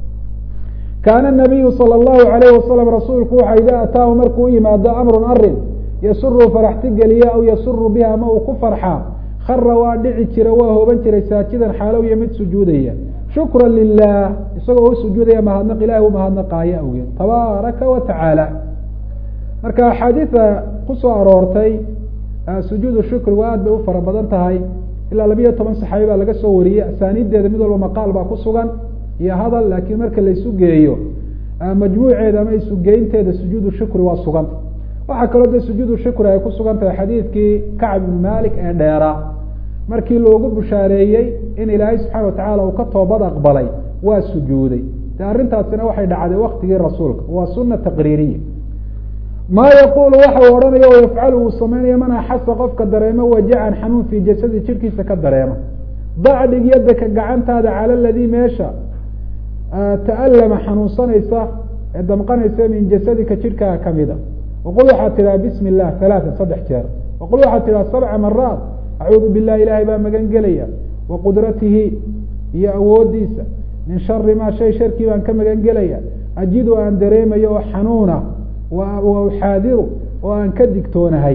kaana nabiyu sala allahu alayhi wasalam rasuulku waxa ida ataahu markuu u yimaado amrun arin yasuruhu faraxti geliya aw yasuru biha ama uu ku farxaa khara waa dhici jira waa hooban jiray saajidan xaalow iyo mid sujuudaya shukra lilah isagoo u sujuudaya mahadnaq ilahi u mahadnaqaayo awgeed tabaaraka wa tacaala marka axaadiida kusoo aroortay sujuudu shukrigu aad bay u fara badan tahay ilaa labiyo toban saxaabi baa laga soo wariyey asaaniiddeeda mid walba maqaal baa ku sugan iyo hadal laakiin marka la isu geeyo majmuuceeda ama isugeynteeda sujuudu shukri waa sugan waxaa kaloo de sujuudu shukri ay ku sugan tahay xadiidkii kacb ibnu malik ee dheeraa markii loogu bushaareeyey in ilaahay subxaana watacaala uu ka toobad aqbalay waa sujuuday de arrintaasina waxay dhacday waktigii rasuulka waa suna taqriiriya ma yaqulu waxa uu odhanayo o yafcalu uu sameynaya man axasa qofka dareemo wajacan xanuun fii jasadi jirkiisa ka dareema dacdhig yadaka gacantaada cala ladii meesha ta'alama xanuunsanaysa ee damqanaysa min jasadika jirkaaga kamida waqul waxaad tidhaha bismi illah halaatan saddex jeer waqul waxaad tidhaha sabca maraat acuudu billahi ilahay baa magan gelaya wa qudratihi iyo awoodiisa min shari maa shay sharkii baan ka magan gelaya ajidu aan dareemayo oo xanuuna wa uxaadiru oo aan ka digtoonahay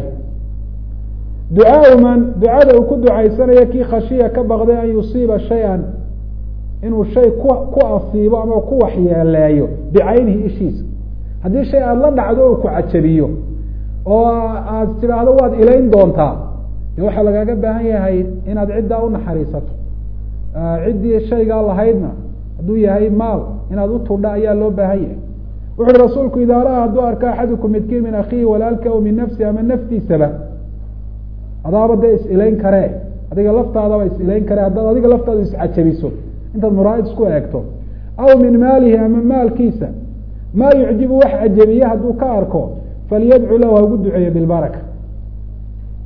ducaau man ducada uu ku ducaysanayo kii khashiya ka baqday an yusiiba shay-an inuu shay ku ku asiibo ama ku waxyeeleeyo bicaynihi ishiisa haddii shay aada la dhacdo oo ku cajabiyo oo aad tidhaahdo waad ilayn doontaa de waxaa lagaaga baahan yahay inaad ciddaa unaxariisato ciddii shaygaa lahaydna hadduu yahay maal inaad utudha ayaa loo baahan yahay wuxu uhi rasuulku idaa ra-a hadduu arko axadukum midkiin min akhiihi walaalka aw min nafsi ama naftiisaba adaaba dee is-ilayn karee adiga laftaadaba is-ilayn karee haddaad adiga laftaadu iscajabiso intaad muraayid isku eegto aw min maalihi ama maalkiisa maa yucjibu wax cajabiye hadduu ka arko falyadcu lahu hagu duceeyo bilbaraka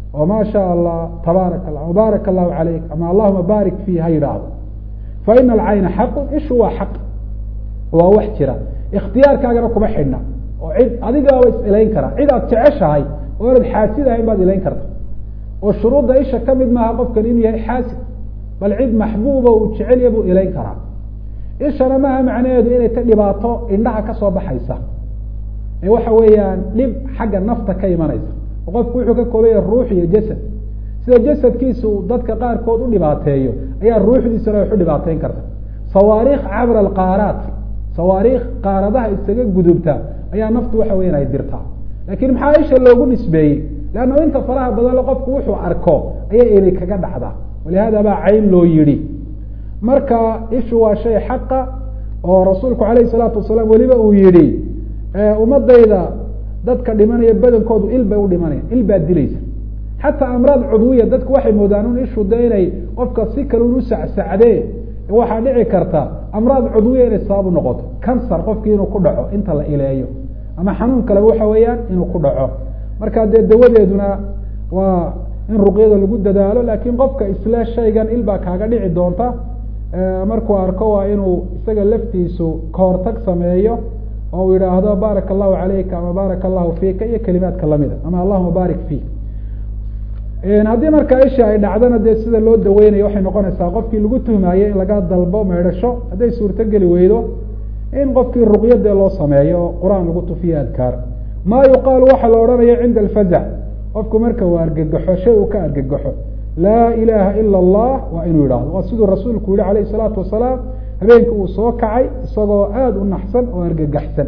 oo maa shaa allah tabaaraka allah baaraka allahu calayk ama allahuma baarik fii ha yidhaahdo fa ina alcayna xaqun ishu waa xaq waa wax jira ikhtiyaarkaagana kuma xidhna oo cid adigaaba is ilayn karaa cid aad jeceshahay oo inaad xaasid ahayn baad ilayn karta oo shuruudda isha ka mid maaha qofkan inuu yahay xaasid bal cid maxbuuba uu jecelya buu ilayn karaa ishana maaha macnaheedu inay ta dhibaato indhaha kasoo baxaysa ee waxa weeyaan dhib xagga nafta ka imanaysa oo qofku wuxuu ka koobaya ruux iyo jasad sida jasadkiisa uu dadka qaarkood u dhibaateeyo ayaa ruuxdiisana wax u dhibaateyn karta sawaariikh cabra alqaaraat sawaariikh qaaradaha isaga gudubta ayaa naftu waxa weyan ay dirtaa laakiin maxaa isha loogu nisbeeyey leanna inta faraha badanle qofku wuxuu arko ayaa eli kaga dhacda walihada baa cayn loo yidhi marka ishu waa shay xaqa oo rasuulku alayhi salaatu wasalaam weliba uu yihi ummadayda dadka dhimanaya badankoodu il bay u dhimanaya il baa dilaysa xataa amraad cudwiya dadku waxay moodaan un ishu de inay qofka si kale un usacsacdee waxaa dhici karta amraad cudwiya inay sabab u noqoto kansar qofkii inuu ku dhaco inta la ileeyo ama xanuun kaleba waxa weeyaan inuu ku dhaco marka dee dawadeeduna waa in ruqyada lagu dadaalo laakiin qofka isle shaygan il baa kaaga dhici doonta markuu arko waa inuu isaga laftiisu kahortag sameeyo oo uu yidhaahdo baaraka allahu calayka ama baaraka allahu fiika iyo kelimaadka lamida ama allahuma baarik fiik haddii markaa isha ay dhacdana dee sida loo daweynayo waxay noqonaysaa qofkii lagu tuhmayo in laga dalbo meydhasho hadday suurtogeli weydo in qofkii ruqyadee loo sameeyo oo qur-aan lagu tufiyo adkaar maa yuqaalu waxaa la odhanaya cinda alfazac qofku marka uu argagaxo shay uu ka argagaxo laa ilaha ila allah waa inuu yidhahdo waa siduu rasuulku yihi alayh salaatu wasalaam habeenkii uu soo kacay isagoo aada u naxsan oo argagaxsan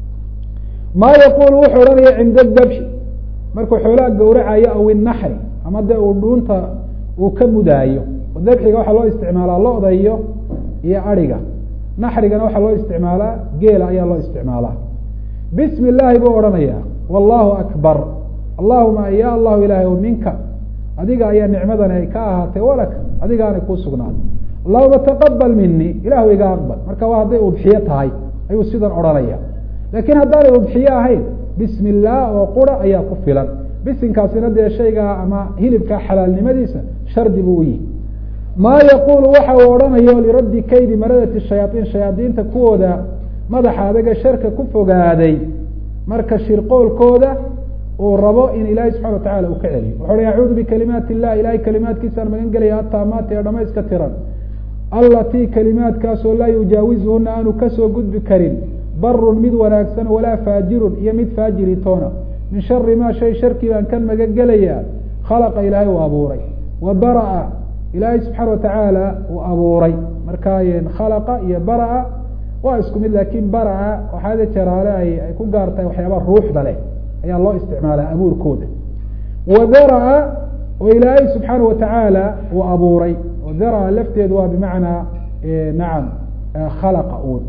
maa yaqulu wuxuu odhanaya cinda dabxi markuu xoolaha gawracayo aw inaxri ama de uu dhuunta uu ka mudaayo dabxiga waxaa loo isticmaalaa lo-da iyo iyo ariga naxrigana waxaa loo isticmaalaa geela ayaa loo isticmaalaa bismi illaahi buu odhanaya wallahu akbar allahuma ya allahu ilahay o minka adiga ayaa nicmadani ay ka ahaatay walaka adigaanay kuu sugnaaday allahuma taqabal mini ilahu iga aqbal marka waa hadday udxiyo tahay ayuu sidan odhanaya laakiin haddaanay udxiyo ahayn bismi illaah oo qura ayaa ku filan bisinkaasina dee shaygaa ama hilibkaa xalaalnimadiisa shardi buu u yihi maa yaqulu waxa uu odhanayo liraddi kaydi maradati shayaaiin shayaadiinta kuwooda madaxa adaga sharka ku fogaaday marka shirqoolkooda uu rabo in ilaahay subxana watacala uu ka celiyo wuxu uhi acuudu bikalimaati illah ilahay kalimaadkiisaan magan gelaya ataamaati ee dhamayska tiran allatii kalimaadkaasoo laa yujaawizuhuna aanu kasoo gudbi karin barun mid wanaagsan walaa faajirun iyo mid faajiritoona min shari maa shay sharkii baan ka magan gelayaa khalaqa ilaahay uu abuuray wa bara-a ilaahay subxaana watacaala uu abuuray markaa khalaqa iyo bara-a waa isku mid laakiin bara-a waxaade jeraale ay ay ku gaar tahay waxyaaba ruuxda leh ayaa loo isticmaalaa abuurkooda wa dara-a oo ilaahay subxaana watacaala uu abuuray oo dara-a lafteedu waa bimacnaa nacam khalaqa uun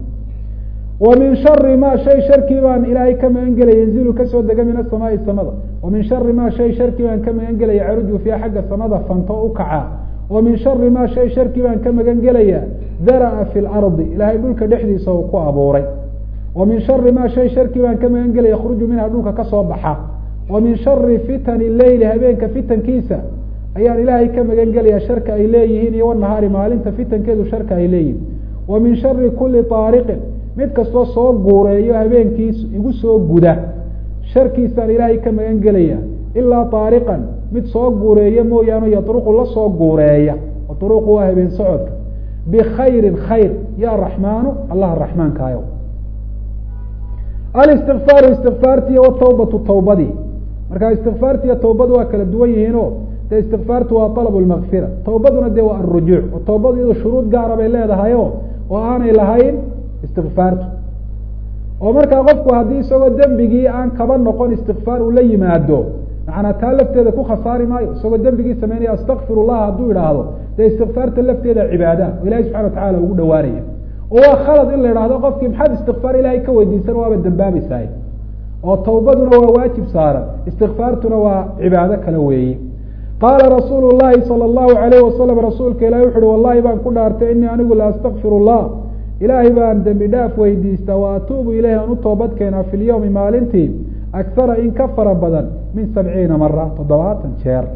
wa min shari ma shay sharkii baan ilaahay ka magan gelaya yanzilu kasoo dega min asamaai samada wa min shari ma shay sharkii baan ka magan gelaya caruju fiiha xagga samada fanto u kaca wa min shari ma shay sharkii baan ka magan gelaya dara-a fi lardi ilaahay dhulka dhexdiisa uu ku abuuray wa min shari ma shay sharkii baan ka magan gelaya khruju minha dhulka kasoo baxa wa min shari fitani leyli habeenka fitankiisa ayaan ilaahay ka magan gelaya sharka ay leeyihiin iyo wanahaari maalinta fitankeedu sharka ay leeyihiin wa min shari kuli taariqin mid kastoo soo guureeyo habeenkiis igu soo guda sharkiisaan ilaahay ka magan gelaya ilaa taariqan mid soo guureeya mooyaane yadruqu la soo guureeya duruqu waa habeen socodka bkhayri khayr ya raxmaanu allah raxmaankaayo alistikfaaru istikfaarti watawbatu tawbadii marka istikfaartiiyo tawbadu waa kala duwan yihiino de istikfaartu waa alab lmakfira tawbaduna de waa arujuuc oo tawbadu iyado shuruud gaara bay leedahayo oo aanay lahayn istikfaartu oo markaa qofku haddii isagoo dembigii aan kaba noqon istikfaar uu la yimaado macanaa taa lafteeda ku khasaari maayo isagoo dembigii sameynaya astakfir llah hadduu idhaahdo dee istikfaarta lafteeda cibaada o ilahi subxana watacala ugu dhawaanaya oo waa khalad in la idhaahdo qofkii maxaad istikfaar ilahay ka weydiisan waaba dambaabaysahay oo tawbaduna waa waajib saaran istikfaartuna waa cibaado kale weeye qaala rasuulu llahi sala allahu alayh wasalam rasuulka ilahi wuxu uhi wallahi baan ku dhaartay inii anigu la astakfir llah ilaahay baan dembi dhaaf weydiistaa wa atuubu ilayhi aan u toobad keenaa fi lyawmi maalintii akhara in ka fara badan min sabciina mara toddobaatan jeer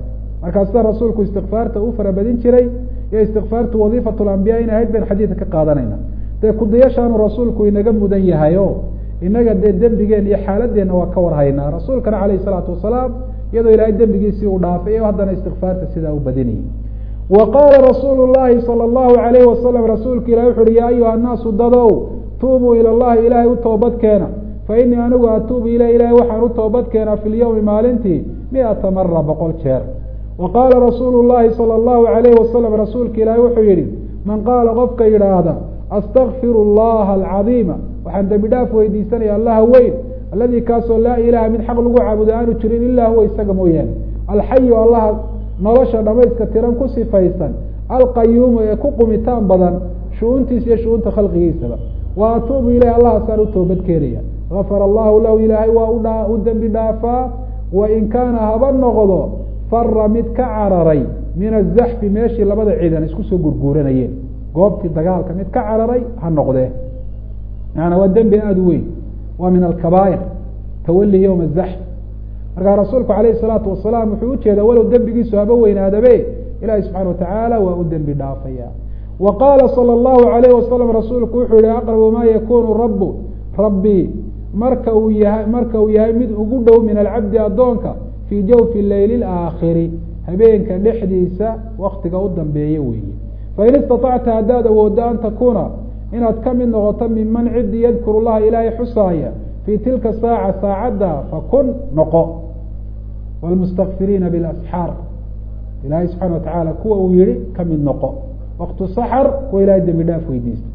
markaa sida rasuulku istikfaarta u farabadin jiray iyo istikfaartu wadiifat lambiya in ahayd bayn xadiidka ka qaadanayna dee kudayashaanu rasuulku inaga mudan yahay o inaga dee dembigeen iyo xaaladeenna waa ka warhaynaa rasuulkana calayhi salaatu wasalaam iyadoo ilaahay dembigiisii uu dhaafay o haddana istikfaarta sidaa u badinayay wa qaala rasuulu llahi sala allahu alayhi wasalam rasuulka ilahi wuxu uhi yaa ayuha annaasu dadow tuubuu ila llahi ilaahay u toobad keena fa inii anigu atuubu ileh ilahay waxaan u toobad keenaa fi lyowmi maalintii miata mara boqol jeer wa qaala rasuulu llahi sala allahu alayhi wasalam rasuulka ilaahi wuxuu yihi man qaala qofka yidhaahda astakfiru allaha alcadiima waxaan dembi dhaaf weydiisanaya allaha weyn alladii kaasoo laa ilaha mid xaq lagu caabudo aanu jirin ilaa huwa isaga mooyaane alxayu allaha nolosha dhamayska tiran ku sifaysan alqayuumu ee ku qumitaan badan shu-uuntiisa iyo shu-uunta khalqigiisaba wa atuubu ileyh allahaasaan u toobad keenaya gafara allahu lahu ilaahay waa udha u dembi dhaafaa wain kaana haba noqdo fara mid ka cararay min azaxfi meeshii labada ciidan isku soo gurguuranayeen goobtii dagaalka mid ka cararay ha noqdee maana waa dembi aada u weyn waa min alkabaa'ir tawali yowma azaxf markaa rasuulku alayhi salaatu wasalaam wuxuu ujeedaa walow dembigiisu haba weynaadabe ilahi subxana watacaala waa u dembi dhaafaya wa qaala sala allahu alayh wasalam rasuulku wuxuu yihi aqrabu ma yakunu rabu rabbi marka uu yahay marka uu yahay mid ugu dhow min alcabdi addoonka fii jawfi leyli laakhiri habeenka dhexdiisa waktiga u dambeeya weeye fain istaطacta haddaad awooddo an takuuna inaad ka mid noqoto minman cidii yadkuru llaha ilaahay xusaaya fii tilka saaca saacadda fakun noqo wlmustakfiriina bilasxaar ilaahay subxana watacaala kuwa uu yihi ka mid noqo waktu saxar kuwa ilahay dembi dhaaf weydiista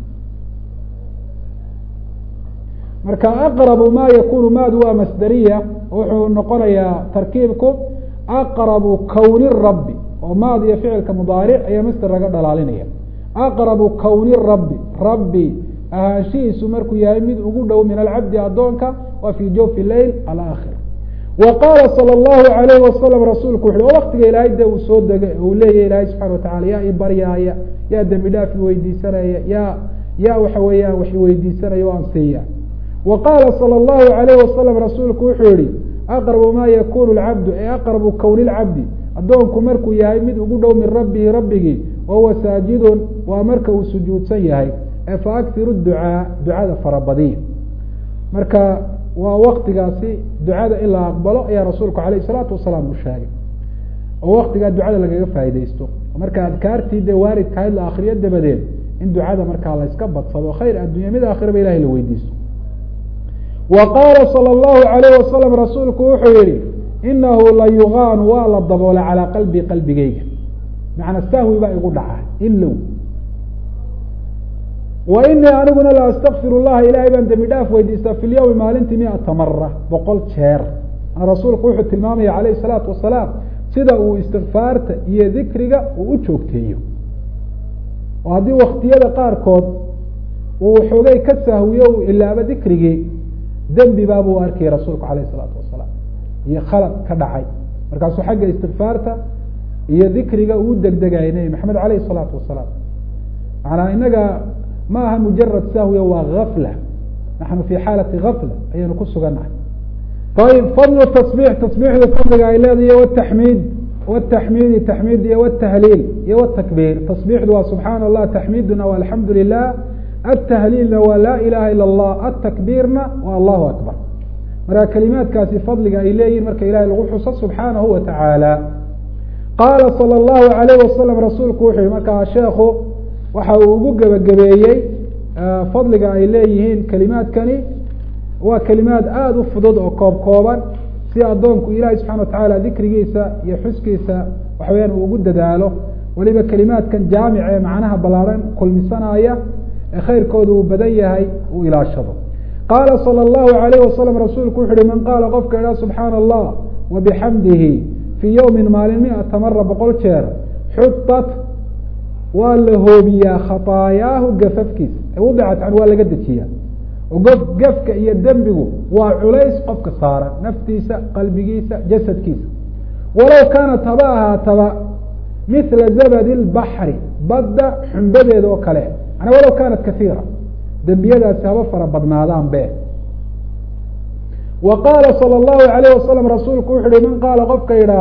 marka aqrabu ma yakunu maadu waa masderiya wuxuu noqonayaa tarkiibku aqrabu kowni rabbi oo maad iyo ficilka mudaaric ayaa masder laga dhalaalinaya aqrabu kowni rabbi rabbi ahaanshihiisu markuu yahay mid ugu dhow min alcabdi addoonka waa fi jawfi leyl alaakhir wa qaala sala allahu alayhi wasalam rasuulku wuxu oo waktiga ilaahay de uu soo degay uu leeyahy ilaahay subxana watacala yaa ibaryaaya yaa dembi dhaaf iweydiisanaya yaa yaa waxa weeyaan wax iweydiisanaya o ansiiya wa qaala sala allahu alayhi wasalam rasuulku wuxuu yihi aqrabu ma yakunu lcabdu ee aqrabu kowni lcabdi addoonku markuu yahay mid ugu dhow min rabbihi rabbigii wahuwa saajidun waa marka uu sujuudsan yahay ee fa akhiru ducaa ducada farabadiya marka waa waktigaasi ducada in la aqbalo ayaa rasuulku alayh salaatu wasalaam u sheegay oo waktigaa ducada lagaga faaideysto marka adkaartii dee waaridkahayd la akriyo dabadeed in ducada markaa la yska badsado khayr addunya mid aakhiraba ilahay la weydiisto wa qaala sala allahu alayh wasalam rasuulku wuxuu yihi inahu la yugaanu waa la daboolay calaa qalbi qalbigeyga macna sahwi baa igu dhaca ilow wa inii aniguna la astakfir llaha ilahay baan dembi dhaaf weydiistaa fi lyawmi maalintii miata mara boqol jeer rasuulku wuxuu tilmaamaya calayh salaatu wasalaam sida uu istikfaarta iyo dikriga uu u joogteeyo oo haddii waktiyada qaarkood uu xoogay ka sahwiyo uu ilaabo dikrigii dembi baabuu arkayay rasuulku alayh salaatu wasalaam iyo khalad ka dhacay markaasuu xagga istikfaarta iyo dikriga uu degdegayay nebi maxamed alayh salaatu wasalaam macanaa inaga ma aha mujarad sahwiya waa gafla naxnu fi xaalati gafla ayaynu ku sugannahay ayib fadlu tasbix tasbixda fadliga ay leedahay wataxmiid wataxmiidi taxmiid iyo wtahliil iyo wtakbiir tasbixdu waa subxaana allah taxmiiduna waa alxamdu lilah atahliilna waa laa ilaha ila allah atakbiirna waa allahu akbar marka kelimaadkaasi fadliga ay leeyihin marka ilahay lagu xuso subxaanahu wa tacaala qaala sala allahu alayh wasalam rasuulku wuxuu yihi markaa sheekhu waxa uu ugu gebagabeeyey fadliga ay leeyihiin kelimaadkani waa kelimaad aada u fudud oo koob kooban si addoonku ilaahay subxana watacaala dikrigiisa iyo xuskiisa waxa weyaan uu ugu dadaalo weliba kelimaadkan jaamic ee macnaha ballaaran kulmisanaya ee khayrkooda uu badan yahay uu ilaashado qaala sala allahu alayh wasalam rasuulku wuxu uhi man qaala qofka idhaa subxaana allah wa bixamdihi fii yowmin maalin miata mara boqol jeer xutat waa la hoobiyaa khaطaayaahu gafafkiisa wadicat can waa laga dejiyaa gof gafka iyo dembigu waa culays qofka saaran naftiisa qalbigiisa jasadkiisa walow kaanat haba ahaataba mila zabadi اlbaxri badda xumbadeeda oo kale manaa walow kaanat kaiira dembiyadaasi haba fara badnaadaan be wa qaala salى اllahu alayh wasalam rasuulku wuxu uhi man qaala qofka yidhaahda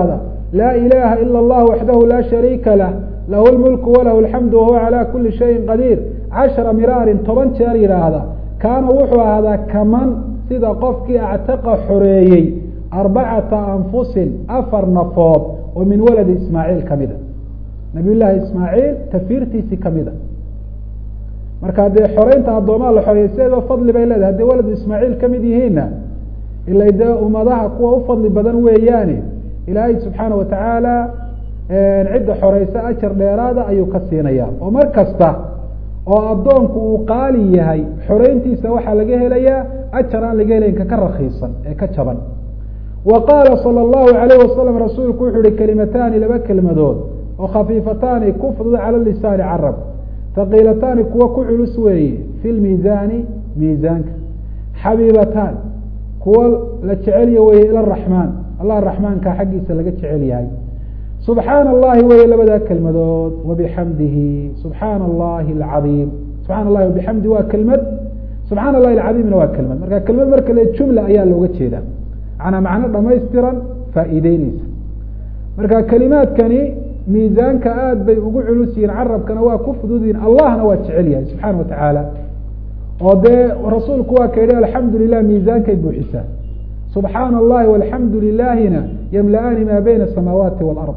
laa ilaha ila اllah waxdahu laa shariika lah lahu lmulku walahu alxamdu wahuwa calى kuli shayin qadiir cashara miraarin toban jeer yidhaahda kaana wuxuu ahaadaa kaman sida qofkii actaqa xoreeyey arbacata anfusin afar nafood oo min waladi ismaaciil kamida nabiy llaahi ismaaciil tafiirtiisii kamida marka dee xoreynta addoomaa la xoreeyay sideedoo fadli bay leedahay hadday waladu ismaaciil kamid yihiinna ila dee ummadaha kuwa u fadli badan weeyaane ilaahay subxaana watacaala cidda xoreysa ajar dheeraada ayuu ka siinaya oo mar kasta oo addoonku uu qaali yahay xoreyntiisa waxaa laga helayaa ajar aan laga helayn kaka rakiisan ee ka jaban wa qaala sala allahu alayh wasalam rasuulku wuxuu yihi kelimataani laba kelmadood oo khafiifataani ku fudud cala lisaani carab haqiilataani kuwa ku culus weeye fi lmiisaani miisaanka xabiibataan kuwa la jecelya weye ila raxmaan allah raxmaanka xaggiisa laga jecel yahay subxaana allahi weye labadaa kelmadood wabixamdihi subxaana allahi alcadiim subxana allahi wabixamdi waa kelmad subxana allahi alcadiimna waa kelmad marka kelmad marka le jumla ayaa looga jeeda manaa macno dhamaystiran faa'iideyneysa marka kelimaadkani miisaanka aada bay ugu culus yihiin carabkana waa ku fudud yihin allahna waa jecel yahay subxaana watacaala oo dee rasuulku waa ka yihi alxamdu lilah miisaankay buuxisaa subxaana allahi walxamdu lilaahina yamla-aani maa bayna asamaawaati walard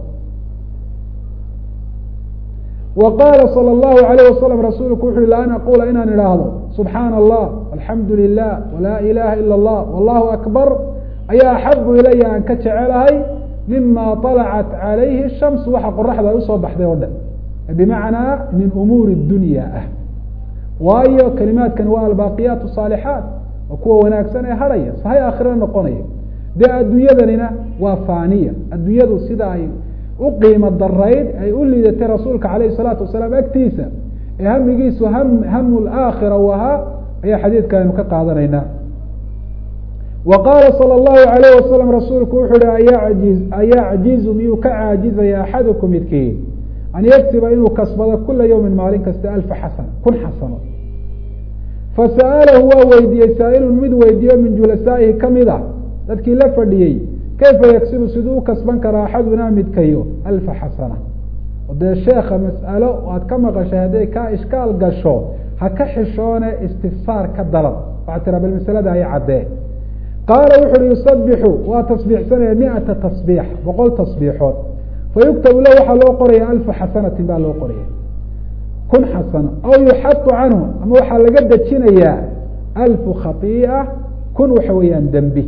wa qaala sala allahu alayh wasalam rasuulku wuxu uhi la an aqula inaan idhaahdo subxaana allah alxamdu lilah walaa ilaha ila allah wallahu akbar ayaa axabu ilaya aan ka jecelahay mima طalacat calayhi shams waxa qoraxda ay usoo baxday oo dhan bimacnaa min umuuri dunya ah waayo kelimaadkani waa albaaqiyaat saalixaat waa kuwa wanaagsan ee hadhaya sahay aakhirana noqonaya dee adduunyadanina waa faaniya adduunyadu sida ay u qiimo darayd ay u liidatay rasuulka alayh salaatu wasalaam agtiisa ee hamigiisu ham hamu laakhira u ahaa ayaa xadiidka aynu ka qaadanaynaa wa qaala sala allahu alayh wasalam rasuulku wuxu uhi ayajiz ayacjizu miyuu ka caajizaya axadukum midkiin an yagsiba inuu kasbado kula yawmin maalin kasta alfa xasana kun xasano fasa'alahu waa weydiiyey saa'ilun mid weydiiyo min julasaa'ihi kamid ah dadkii la fadhiyey kayfa yagsibu siduu u kasban karaa axadunaa midkayo alfa xasana dee sheeka mas'alo aad ka maqashay hadday kaa ishkaal gasho ha ka xishoone istifsaar ka dalab waxaa tiraa bal masalada ay caddee qaala wuxu uhi yusabixu waa tasbiixsanaya miata tasbiix boqol tasbiixood fayuktabu lah waxaa loo qoraya alfa xasanatin baa loo qoraya kun xasano aw yuxatu canhu ama waxaa laga dejinayaa alfu khaiia kun waxa weeyaan dembi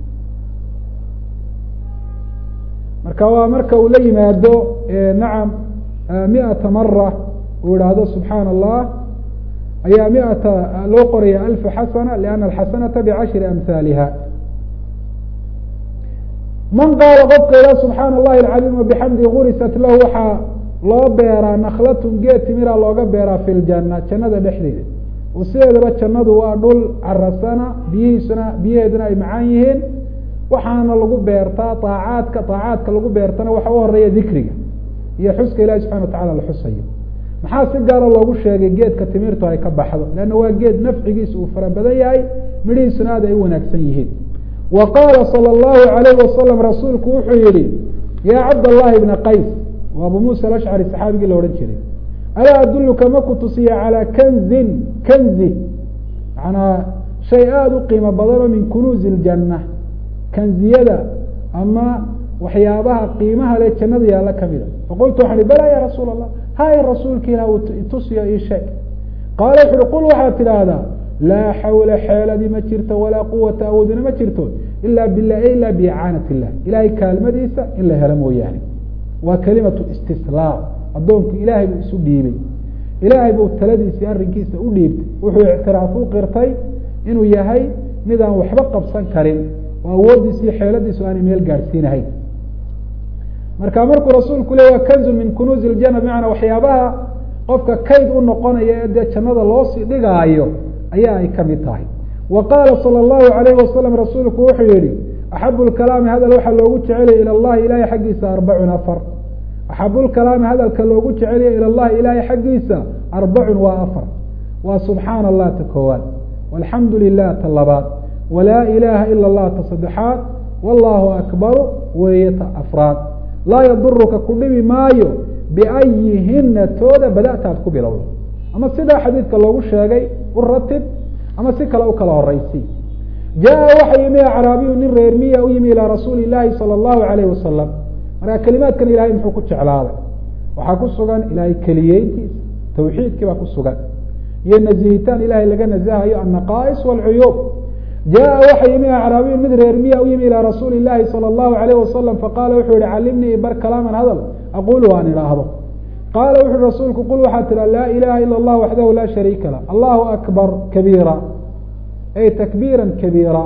marka waa marka uu la yimaado nacam miata mara uu ihahdo subxaana allah ayaa miata loo qoraya alfa xasana liana alxasanata bicashri amhaaliha man qaala qofka ilah subxaana allahi alcadiim wabixamdi gurisat lahu waxaa loo beeraa naklatun geed timira looga beeraa fi ljana jannada dhexdeeda oo sideedaba jannadu waa dhul carasana biyihiisuna biyaheeduna ay macaan yihiin waxaana lagu beertaa aacaadka aacaadka lagu beertana waxa u horeeya dikriga iyo xuska ilahi subxana watacala la xusayo maxaa si gaara loogu sheegay geedka timirtu ay ka baxdo leanna waa geed nafcigiisa uu fara badan yahay midhihiisuna aad ay u wanaagsan yihiin wa qaala sala allahu alayh wasalam rasuulku wuxuu yihi yaa cabdallahi bna qays waa abu muusa alashcari saxaabigii la odhan jiray alaa adulluka ma ku tusiya calaa kanzin kanzi manaa shay aada u qiimo badanoo min kunuuzi iljanna kanziyada ama waxyaabaha qiimaha le jannada yaalla kamida faqultu waxaan ihi bala ya rasuul allah hay rasuulka ilah tusiyo ii sheeg qaala wuxu uhi qul waxaad tidhaahdaa laa xawla xeeladi ma jirto walaa quwata awoodina ma jirto ila bilah ila biicaanat illah ilahay kaalmadiisa in la helo mooyaane waa kelimatu istislaam addoonku ilaahay buu isu dhiibay ilaahay buu taladiisii arrinkiisa u dhiibtay wuxuu ictiraaf u qirtay inuu yahay midaan waxba qabsan karin oo awooddiisa iyo xeeladiisu aanay meel gaadhsiinahayn marka markuu rasuulku le waa kanzun min kunuuzi ljana bimacnaa waxyaabaha qofka kayd u noqonaya ee dee jannada loosii dhigaayo ayaa ay kamid tahay wa qaala sala allahu alayh wasalam rasuulku wuxuu yihi axabu lkalaami hadal waxaa loogu jecelaya ila llahi ilahay xaggiisa arbacun afar axabu lkalaami hadalka loogu jecelaya ila llahi ilahay xaggiisa arbacun waa afar waa subxaana allah ta koowaad walxamdu lilah ta labaad walaa ilaha ila allah ta saddexaad wallahu akbaru weeye ta afraad laa yaduruka ku dhibi maayo biayihina tooda bada'ta aad ku bilowdo ama sidaa xadiidka loogu sheegay u ratib ama si kale u kala horeysi jaa waxa yimi acraabiyu nin reer miya u yimi ilaa rasuuli llaahi sala allahu alayh wasalam markaa kelimaadkan ilahay muxuu ku jeclaaday waxaa ku sugan ilahay keliyeyntiisa tawxiidkii baa ku sugan iyo nazihitaan ilahay laga nazahayo annaqaa'is waalcuyuub jaa waxa yimi acraabiyu mid reer miya u yimi ilaa rasuuli llaahi sala allahu alayh wasalam faqaala wuxuu yihi calimnii bar kalaaman hadal aqulu aan idhaahdo qaala wuxu uhi rasuulku qul waxaa tiha laa ilaha ila allah waxdahu laa shariika lah allahu akbar kabiira ay takbiira kabiira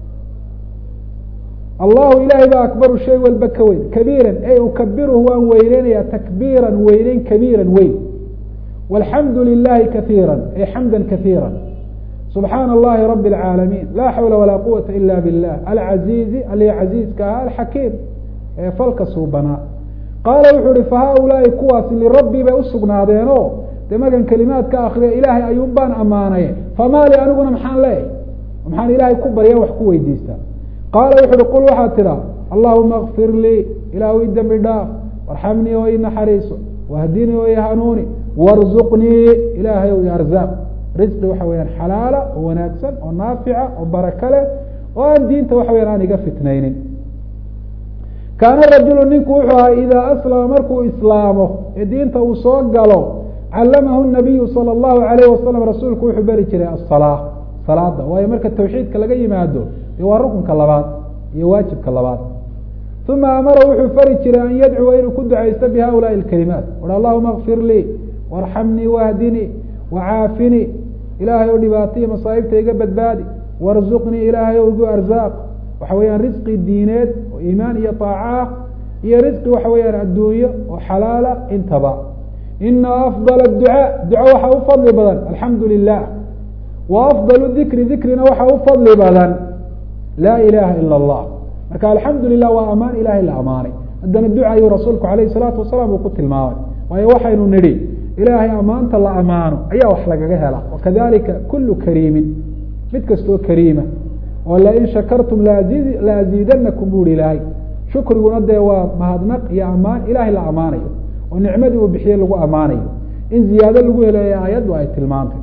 allahu ilahay baa akbaru shay walba ka weyn kabiiran ay ukabiruhu waan weyneynaya takbiiran weyneyn kabiiran weyn walxamdu lilahi kaiira ay xamda kaiira subxaana allahi rabi اlcaalamiin laa xawla walaa quwata ila bilah alcaziizi ali caziizka aha alxakiim ee falka suubanaa qaala wuxuu ihi fahaulaai kuwaasi lirabbii bay usugnaadeeno dee markan kelimaad ka akriya ilaahay ayuun baan ammaanay famaali aniguna maxaan leeyahy maxaan ilaahay ku barya wax ku weydiistaa qaala wuxu uhi qul waxaad tidhaa allahuma kfir lii ilaahu i dembi dhaaf warxamnii oo i naxariiso wahdinii oo i hanuuni warzuqnii ilaahay o i arzaaq risqi waxa weyaan xalaala oo wanaagsan oo naafica oo baraka leh oo aan diinta waxa weyaan aan iga fitnaynin kaana rajulu ninku wuxuu ahaa idaa aslama markuu islaamo ee diinta uu soo galo callamahu nabiyu sala allahu alayh wasalam rasuulku wuxuu beri jiray asalaa salaada waayo marka tawxiidka laga yimaado dee waa rukunka labaad iyo waajibka labaad uma amara wuxuu fari jiray an yadcuwa inuu ku ducaysto bi haulaai alkalimaat uhi allahuma kfir lii warxamnii wahdinii wacaafinii ilaahay oo dhibaataiyo masaa'ibta iga badbaadi warzuqnii ilaahay o igu arzaaq waxa weeyaan risqi diineed oo iimaan iyo taaca ah iyo risqi waxa weeyaan adduunyo oo xalaala intaba ina afdal adducaa duco waxaa u fadli badan alxamdu lilah wa afdal dikri dikrina waxaa u fadli badan laa ilaha ila allah marka alxamdu lilah waa amaan ilahay la amaanay haddana duca ayuu rasuulku alayh salaatu wasalaam uu ku tilmaamay waayo waxaynu nidhi ilaahay amaanta la amaano ayaa wax lagaga hela wakadalika kulu kariimin mid kastoo kariima oo lain shakartum la aziidanakum bu hi ilaahay shukriguna dee waa mahadnaq iyo amaan ilahay la amaanayo oo nicmadii uu bixiye lagu amaanayo in ziyaado lagu helayo aayaddu ay tilmaantay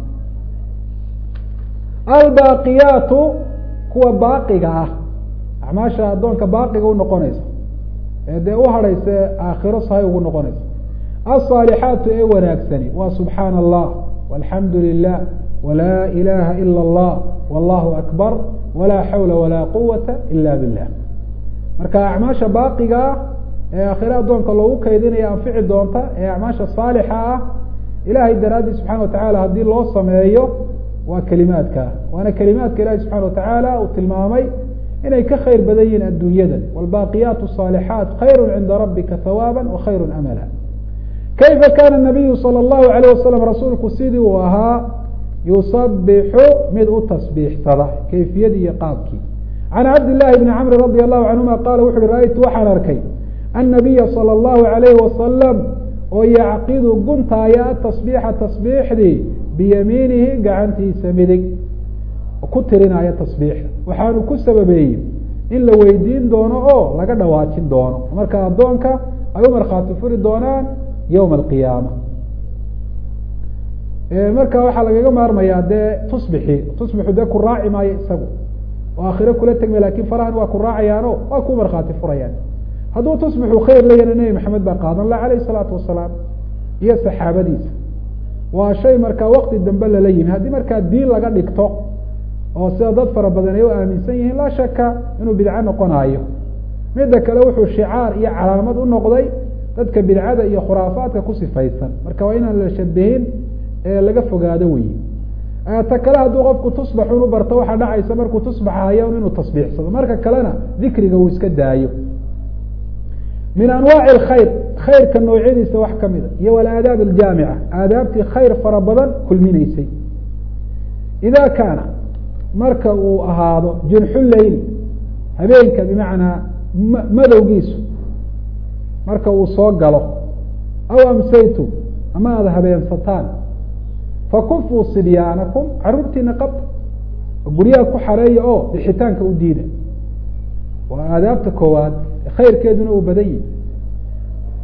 albaaqiyaatu kuwa baaqiga ah acmaasha addoonka baaqiga unoqonaysa ee dee u hadhaysa aakhiro sahay ugu noqonaysa alصaalixaatu ee wanaagsani waa subxaana allah walxamdu lilah walaa ilaha ila اllah wallahu akbar walaa xawla walaa quwata ila billah marka acmaasha baaqiga ah ee aakhire addoonka loogu kaydinaya anfici doonta ee acmaasha saalixa ah ilahay daraadii subxana watacala haddii loo sameeyo waa kelimaadka waana kelimaadka ilahi subxana watacaala uu tilmaamay inay ka khayr badan yihiin adduunyada wاlbaaqiyaat الصaalixaat khayr cinda rabika hawaaba wakhayr amala kayfa kana nabiyu salى اllahu alayh wasalam rasuulku sidii uu ahaa yusabixu mid u tasbiixsada kayfiyadii iyo qaabkii can cabd llahi bni camri radi allahu canhuma qaala wuxu uhi ra-ytu waxaan arkay annabiya salى اllahu alayh wasalam oo yacqidu guntaaya atasbiixa tasbiixdii biyamiinihi gacantiisa midig ku tirinaya tasbiixda waxaanu ku sababeeyey in la weydiin doono oo laga dhawaajin doono marka addoonka ay u markhaati furi doonaan yowma alqiyaama marka waxaa lagaga maarmayaa dee tusbixi tusbixu dee ku raaci maayo isagu oo aakhiro kula tegmay lakin farahan waa ku raacayaano waa ku markhaati furayaan hadduu tusbixu khayr layana nebi maxamed baa qaadan la alayh isalaatu wasalaam iyo saxaabadiisa waa shay markaa wakti dambe lala yimi haddii markaa diin laga dhigto oo sida dad fara badan ay u aaminsan yihiin laa shaka inuu bidco noqonaayo midda kale wuxuu shicaar iyo calaamad u noqday dadka bidcada iyo khuraafaadka ku sifaysan marka waa inaan la shabihin ee laga fogaado weyi ta kale hadduu qofku tusbaxun u barto waxaa dhacaysa markuu tusbaxayo inuu tasbiixsado marka kalena dikriga uu iska daayo min anwaaci alkhayr khayrka noocyadiisa wax kamida iyo walaadaab aljaamica aadaabtii khayr fara badan kulminaysay ida kaana marka uu ahaado jinxu leyli habeenka bimacnaa madowgiisu marka uu soo galo aw amsaytum ama aada habeensataan fakufuu sibyaanakum caruurtiina qabta guryaha ku xareeya oo bixitaanka u diida waa aadaabta koowaad khayrkeeduna uu badan yihi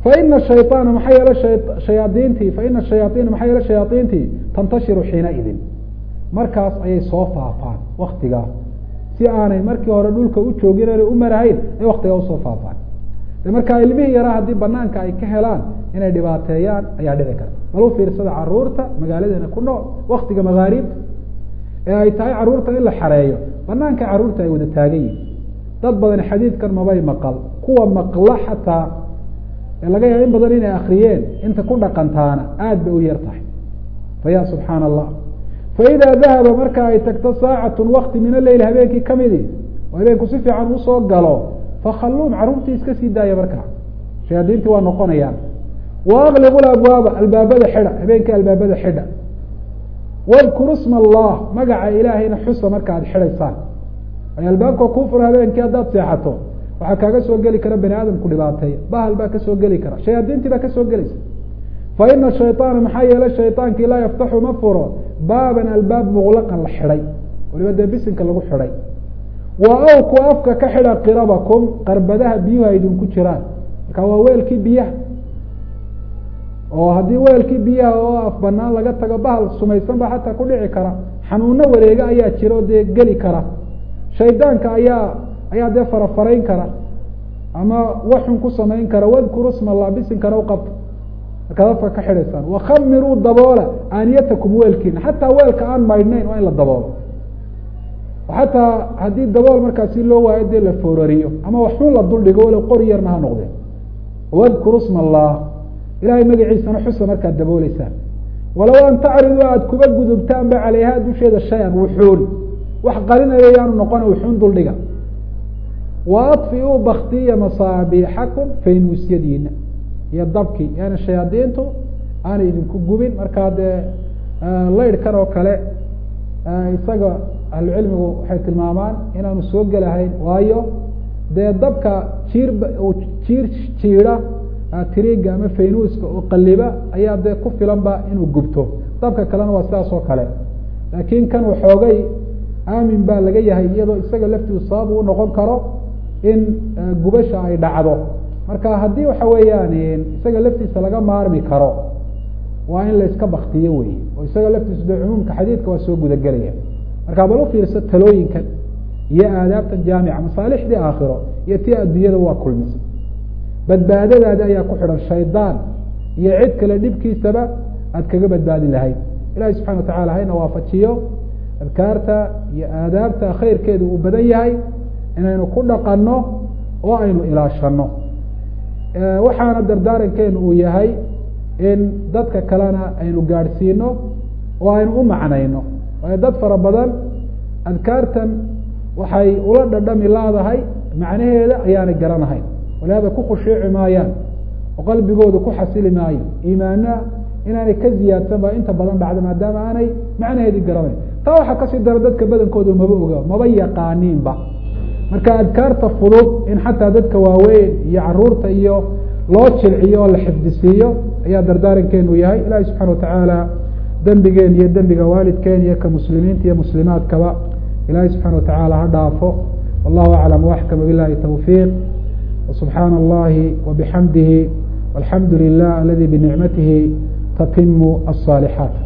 faina shayطaana maxaa yeele shayaadiintii faina shayaaiina maxaa yeele shayaaiintii tantashiru xiinaidin markaas ayay soo faafaan waktigaa si aanay markii hore dhulka u joogin aanay u marahayn ay waktigaa usoo faafaan de markaa ilmihii yaraa haddii banaanka ay ka helaan inay dhibaateeyaan ayaa dhici karta bal u fiirsada caruurta magaaladeena ku nool waktiga magaariibta ee ay tahay caruurta in la xareeyo banaanka caruurta ay wada taagan yihin dad badan xadiidkan mabay maqal kuwa maqla xataa ee laga yaaba in badan inay akriyeen inta ku dhaqantaana aada bay u yar tahay fa ya subxaana allah faidaa dahaba marka ay tagto saacatun wakti min aleyl habeenkii kamidi oo habeenku si fiican usoo galo fakhalluum carruurtii iska sii daaya markaa shayaadiintii waa noqonayaan wa akliqu labwaaba albaabada xidha habeenkii albaabada xidha wadkuru sma allah magaca ilaahayna xusa marka aad xidhaysaan ay albaabka kuu fura habeenkii haddaad seexato waxaa kaaga soo geli kara bani aadamku dhibaateeya bahal baa kasoo geli kara shayaadiintii baa kasoo gelaysa fa ina shayطaana maxaa yeele shayطaankii laa yaftaxu ma furo baaban albaab muqlaqan la xidhay waliba dee bisinka lagu xidhay wa awku afka ka xidha qirabakum qarbadaha biyuhu ay idinku jiraan marka waa weelkii biyaha oo haddii weelkii biyaha oo af banaan laga tago bahal sumaysan ba xataa ku dhici kara xanuuno wareega ayaa jira oo dee geli kara shaydaanka ayaa ayaa dee farafarayn kara ama waxun ku samayn kara wadkuru sma allah bisinkana uqabta markaad afka ka xidhaysaan wakhamiruu daboola aaniyatakum weelkiina xataa weelka aan maydhnayn waa in la daboolo xataa haddii dabool markaasi loo waayo dee la foorariyo ama waxun la duldhigo walow qori yarna ha noqdeen wadkuru sma allah ilahay magaciisana xusa markaad dabooleysaan walow an tacridu aad kuba gudubtaanba caleyha dusheeda shay-an wuxuun wax qarinaya yaanu noqona wuxuun duldhiga wa adfiuu baktiya masaabiixakum faynuusyadiina iyo dabkii yani shayaadiintu aanay idinku gubin markaa dee laydhkan oo kale isaga ahlucilmigu waxay tilmaamaan inaanu soo gelahayn waayo dee dabka jiir jiir jiida tiriga ama faynuuska oo qaliba ayaa dee ku filanba inuu gubto dabka kalena waa sidaas oo kale laakiin kan waxoogay aamin baa laga yahay iyadoo isaga laftiisu sabab uu noqon karo in gubasha ay dhacdo marka haddii waxa weeyaan isaga laftiisa laga maarmi karo waa in layska baktiyo wey oo isaga laftiisu dee cumuumka xadiidka waa soo gudagelaya marka bal u fiirso talooyinkan iyo aadaabtan jaamica masaalixdii aakhiro iyo tii adduunyada waa kulmisa badbaadadaadi ayaa ku xidhan shaydaan iyo cid kale dhibkiisaba aad kaga badbaadi lahayd ilahi subxana watacala hayna waafajiyo adkaarta iyo aadaabta khayrkeedu uu badan yahay inaynu ku dhaqanno oo aynu ilaashano waxaana dardaarankeenu uu yahay in dadka kalena aynu gaadhsiino oo aynu u macnayno waayo dad fara badan adkaartan waxay ula dhadhami laadahay macnaheeda ayaanay garanahayn walihaada ku khushuuci maayaan oo qalbigooda ku xasili maayo iimaana inaanay ka ziyaadsan ba inta badan dhacda maadaama aanay macnaheedii garanayn taa waxaa kasii dara dadka badankooda maba oga maba yaqaaniinba marka adkaarta fudud in xataa dadka waaweyn iyo caruurta iyo loo jilciyo oo la xifdisiiyo ayaa dardaarankeenu yahay ilahi subxana watacaala dembigeen iyo dembiga waalidkeen iyo ka muslimiinta iyo muslimaadkaba ilahi subxana watacaala ha dhaafo wallahu aclam waxkama bilahi tawfiiq وسubحaan الlahi وبxamdihi والحamdu لlah aladi بنicmatihi tatimu الصاalixaaت